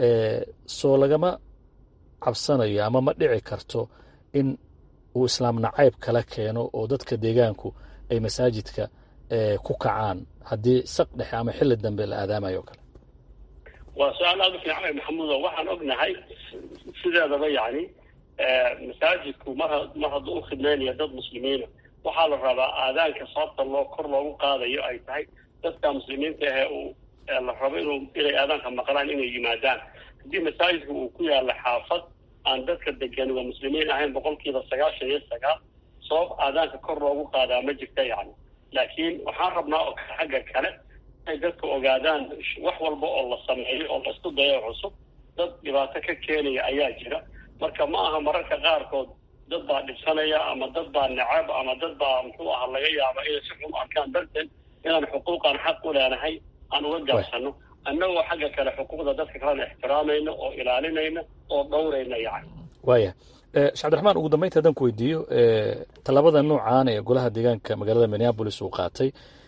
soo lagama cabsanayo ama ma dhici karto in uu islaam nacayb kala keeno oo dadka deegaanku ay masaajidka ku kacaan haddii saq dhexe ama xilli dambe la aadaamayo o kale waa su-aal aada u fiican maxamuudo waxaan ognahay sideedaba yani masaajidku mar mar hadduu u khidmaynayo dad muslimiina waxaa la rabaa aadaanka sababta loo kor loogu qaadayo ay tahay dadka muslimiinta ahe uu la rabo inuu inay aadaanka maqlaan inay yimaadaan haddii masaajidka uu ku yaalla xaafad aan dadka degan waa muslimiin ahayn boqolkiiba sagaashan iyo sagaal sabab aadaanka kor loogu qaadaa ma jirta yani laakiin waxaan rabnaa oo xagga kale inay dadka ogaadaan wax walba oo la sameeyo oo laisku dayo cusub dad dhibaato ka keenaya ayaa jira marka ma aha mararka qaarkood dad baa dhibsanaya ama dad baa necab ama dad baa muxuu aha laga yaaba inay si xun arkaan darteed inaan xuquuqan xaq u leenahay aan uga gaabsano annagoo xagga kale xuquuqda dadka kalena ixtiraamayna oo ilaalinayna oo dhowrayna yani waaya shee cabdiraxmaan ugu dambeynta haddaan ku weydiiyo tallaabada noocaan ee golaha deegaanka magaalada minneabolis uu qaatay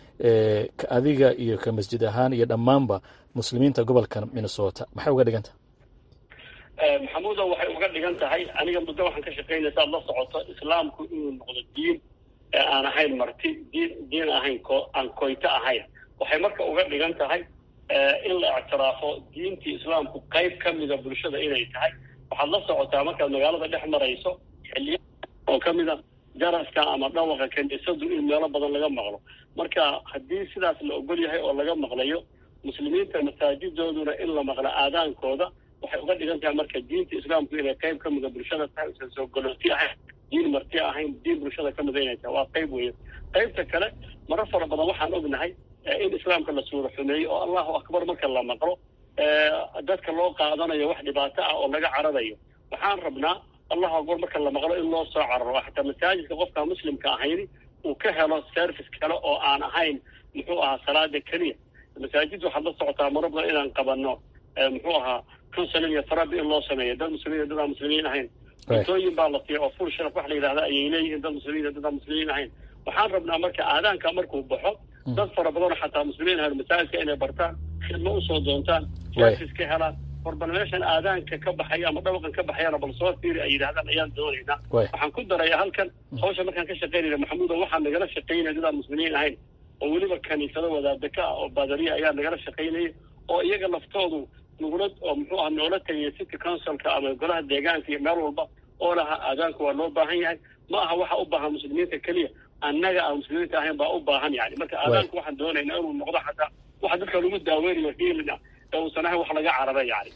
ka adiga iyo ka masjid ahaan iyo dhammaanba muslimiinta gobolka minnesota maxay uga dhigan tahay maxamuudo waxay uga dhigan tahay aniga muddo waxaan ka shaqaynaya saad la socoto islaamku inuu noqdo diin aan ahayn marti diin diin ahayn ko aan koyto ahayn waxay marka uga dhigan tahay in la ictiraafo diintii islaamku qayb ka mida bulshada inay tahay waxaad la socotaa markaad magaalada dhex marayso xiliya oo ka mida jaraska ama dhawaqa kaniisadu in meelo badan laga maqlo marka haddii sidaas la ogol yahay oo laga maqlayo muslimiinta masaajidooduna in la maqlo aadaankooda waxay uga dhigan tahay marka diinta islaamku inay qayb ka mida bulshada tahay usan soo golooti ahayn diin marti ahayn diin bulshada ka mida inay tahay waa qayb weeye qaybta kale maro fara badan waxaan ognahay in islaamka la suuro xumeeyo oo allahu akbar marka la maqlo dadka loo qaadanayo wax dhibaato ah oo laga cararayo waxaan rabnaa allahu akbar marka la maqlo in loo soo cararo xataa masaajidka qofka muslimka ahayni uu ka helo service kale oo aan ahayn muxuu ahaa salaada keliya masaajid waxaad la socotaa maro badan inaan qabano muxuu ahaa counseling iyo therapy in loo sameeyo dad muslimiin dad aan muslimiin ahayn cuntooyin baa la siiya oo full sharaf wax la yidhahda ayay leeyihiin dad muslimiin dad aan muslimiin ahayn waxaan rabnaa marka aadaanka markuu baxo dad fara badanoo xataa muslimiin ahayn masaajidka inay bartaan khidmo usoo doontaan service ka helaan war bal meeshan aadaanka ka baxaya ama dhawaqan ka baxayana bal soo fiiri ay yidhahdaan ayaan doonaynaa waxaan ku daraya halkan hawsha markaan ka shaqaynayna maxamuudo waxaan nagala shaqaynaya dad aan muslimiin ahayn oo weliba kaniisado wadaadaka ah oo baadariya ayaa nagala shaqaynaya oo iyaga laftoodu nugula oo muxuu aha noola tagaya city councilka ama golaha deegaanka iyo meel walba oo laha aadaanka waa loo baahan yahay ma aha waxa u baahan muslimiinta keliya annaga aan muslimiinta ahayn baa u baahan yani marka aadaanka waxaan doonaynaa inuu noqdo xataa waxa dadka lagu daaweynayo hiilina ee uusan ahayn wax laga carara yani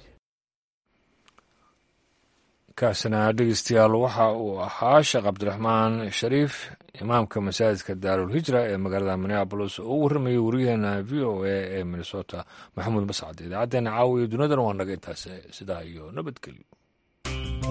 kaasina dhegeystayaal waxa uu ahaa sheekh cabdiraxmaan shariif imaamka masaajidka daarul hijra ee magaalada minneabolis oo u warramayay wariyaheena v o a ee minnesota maxamuud mascad idaacaddeenna caawiya dunidana waa naga intaas sidaa iyo nabadgelyo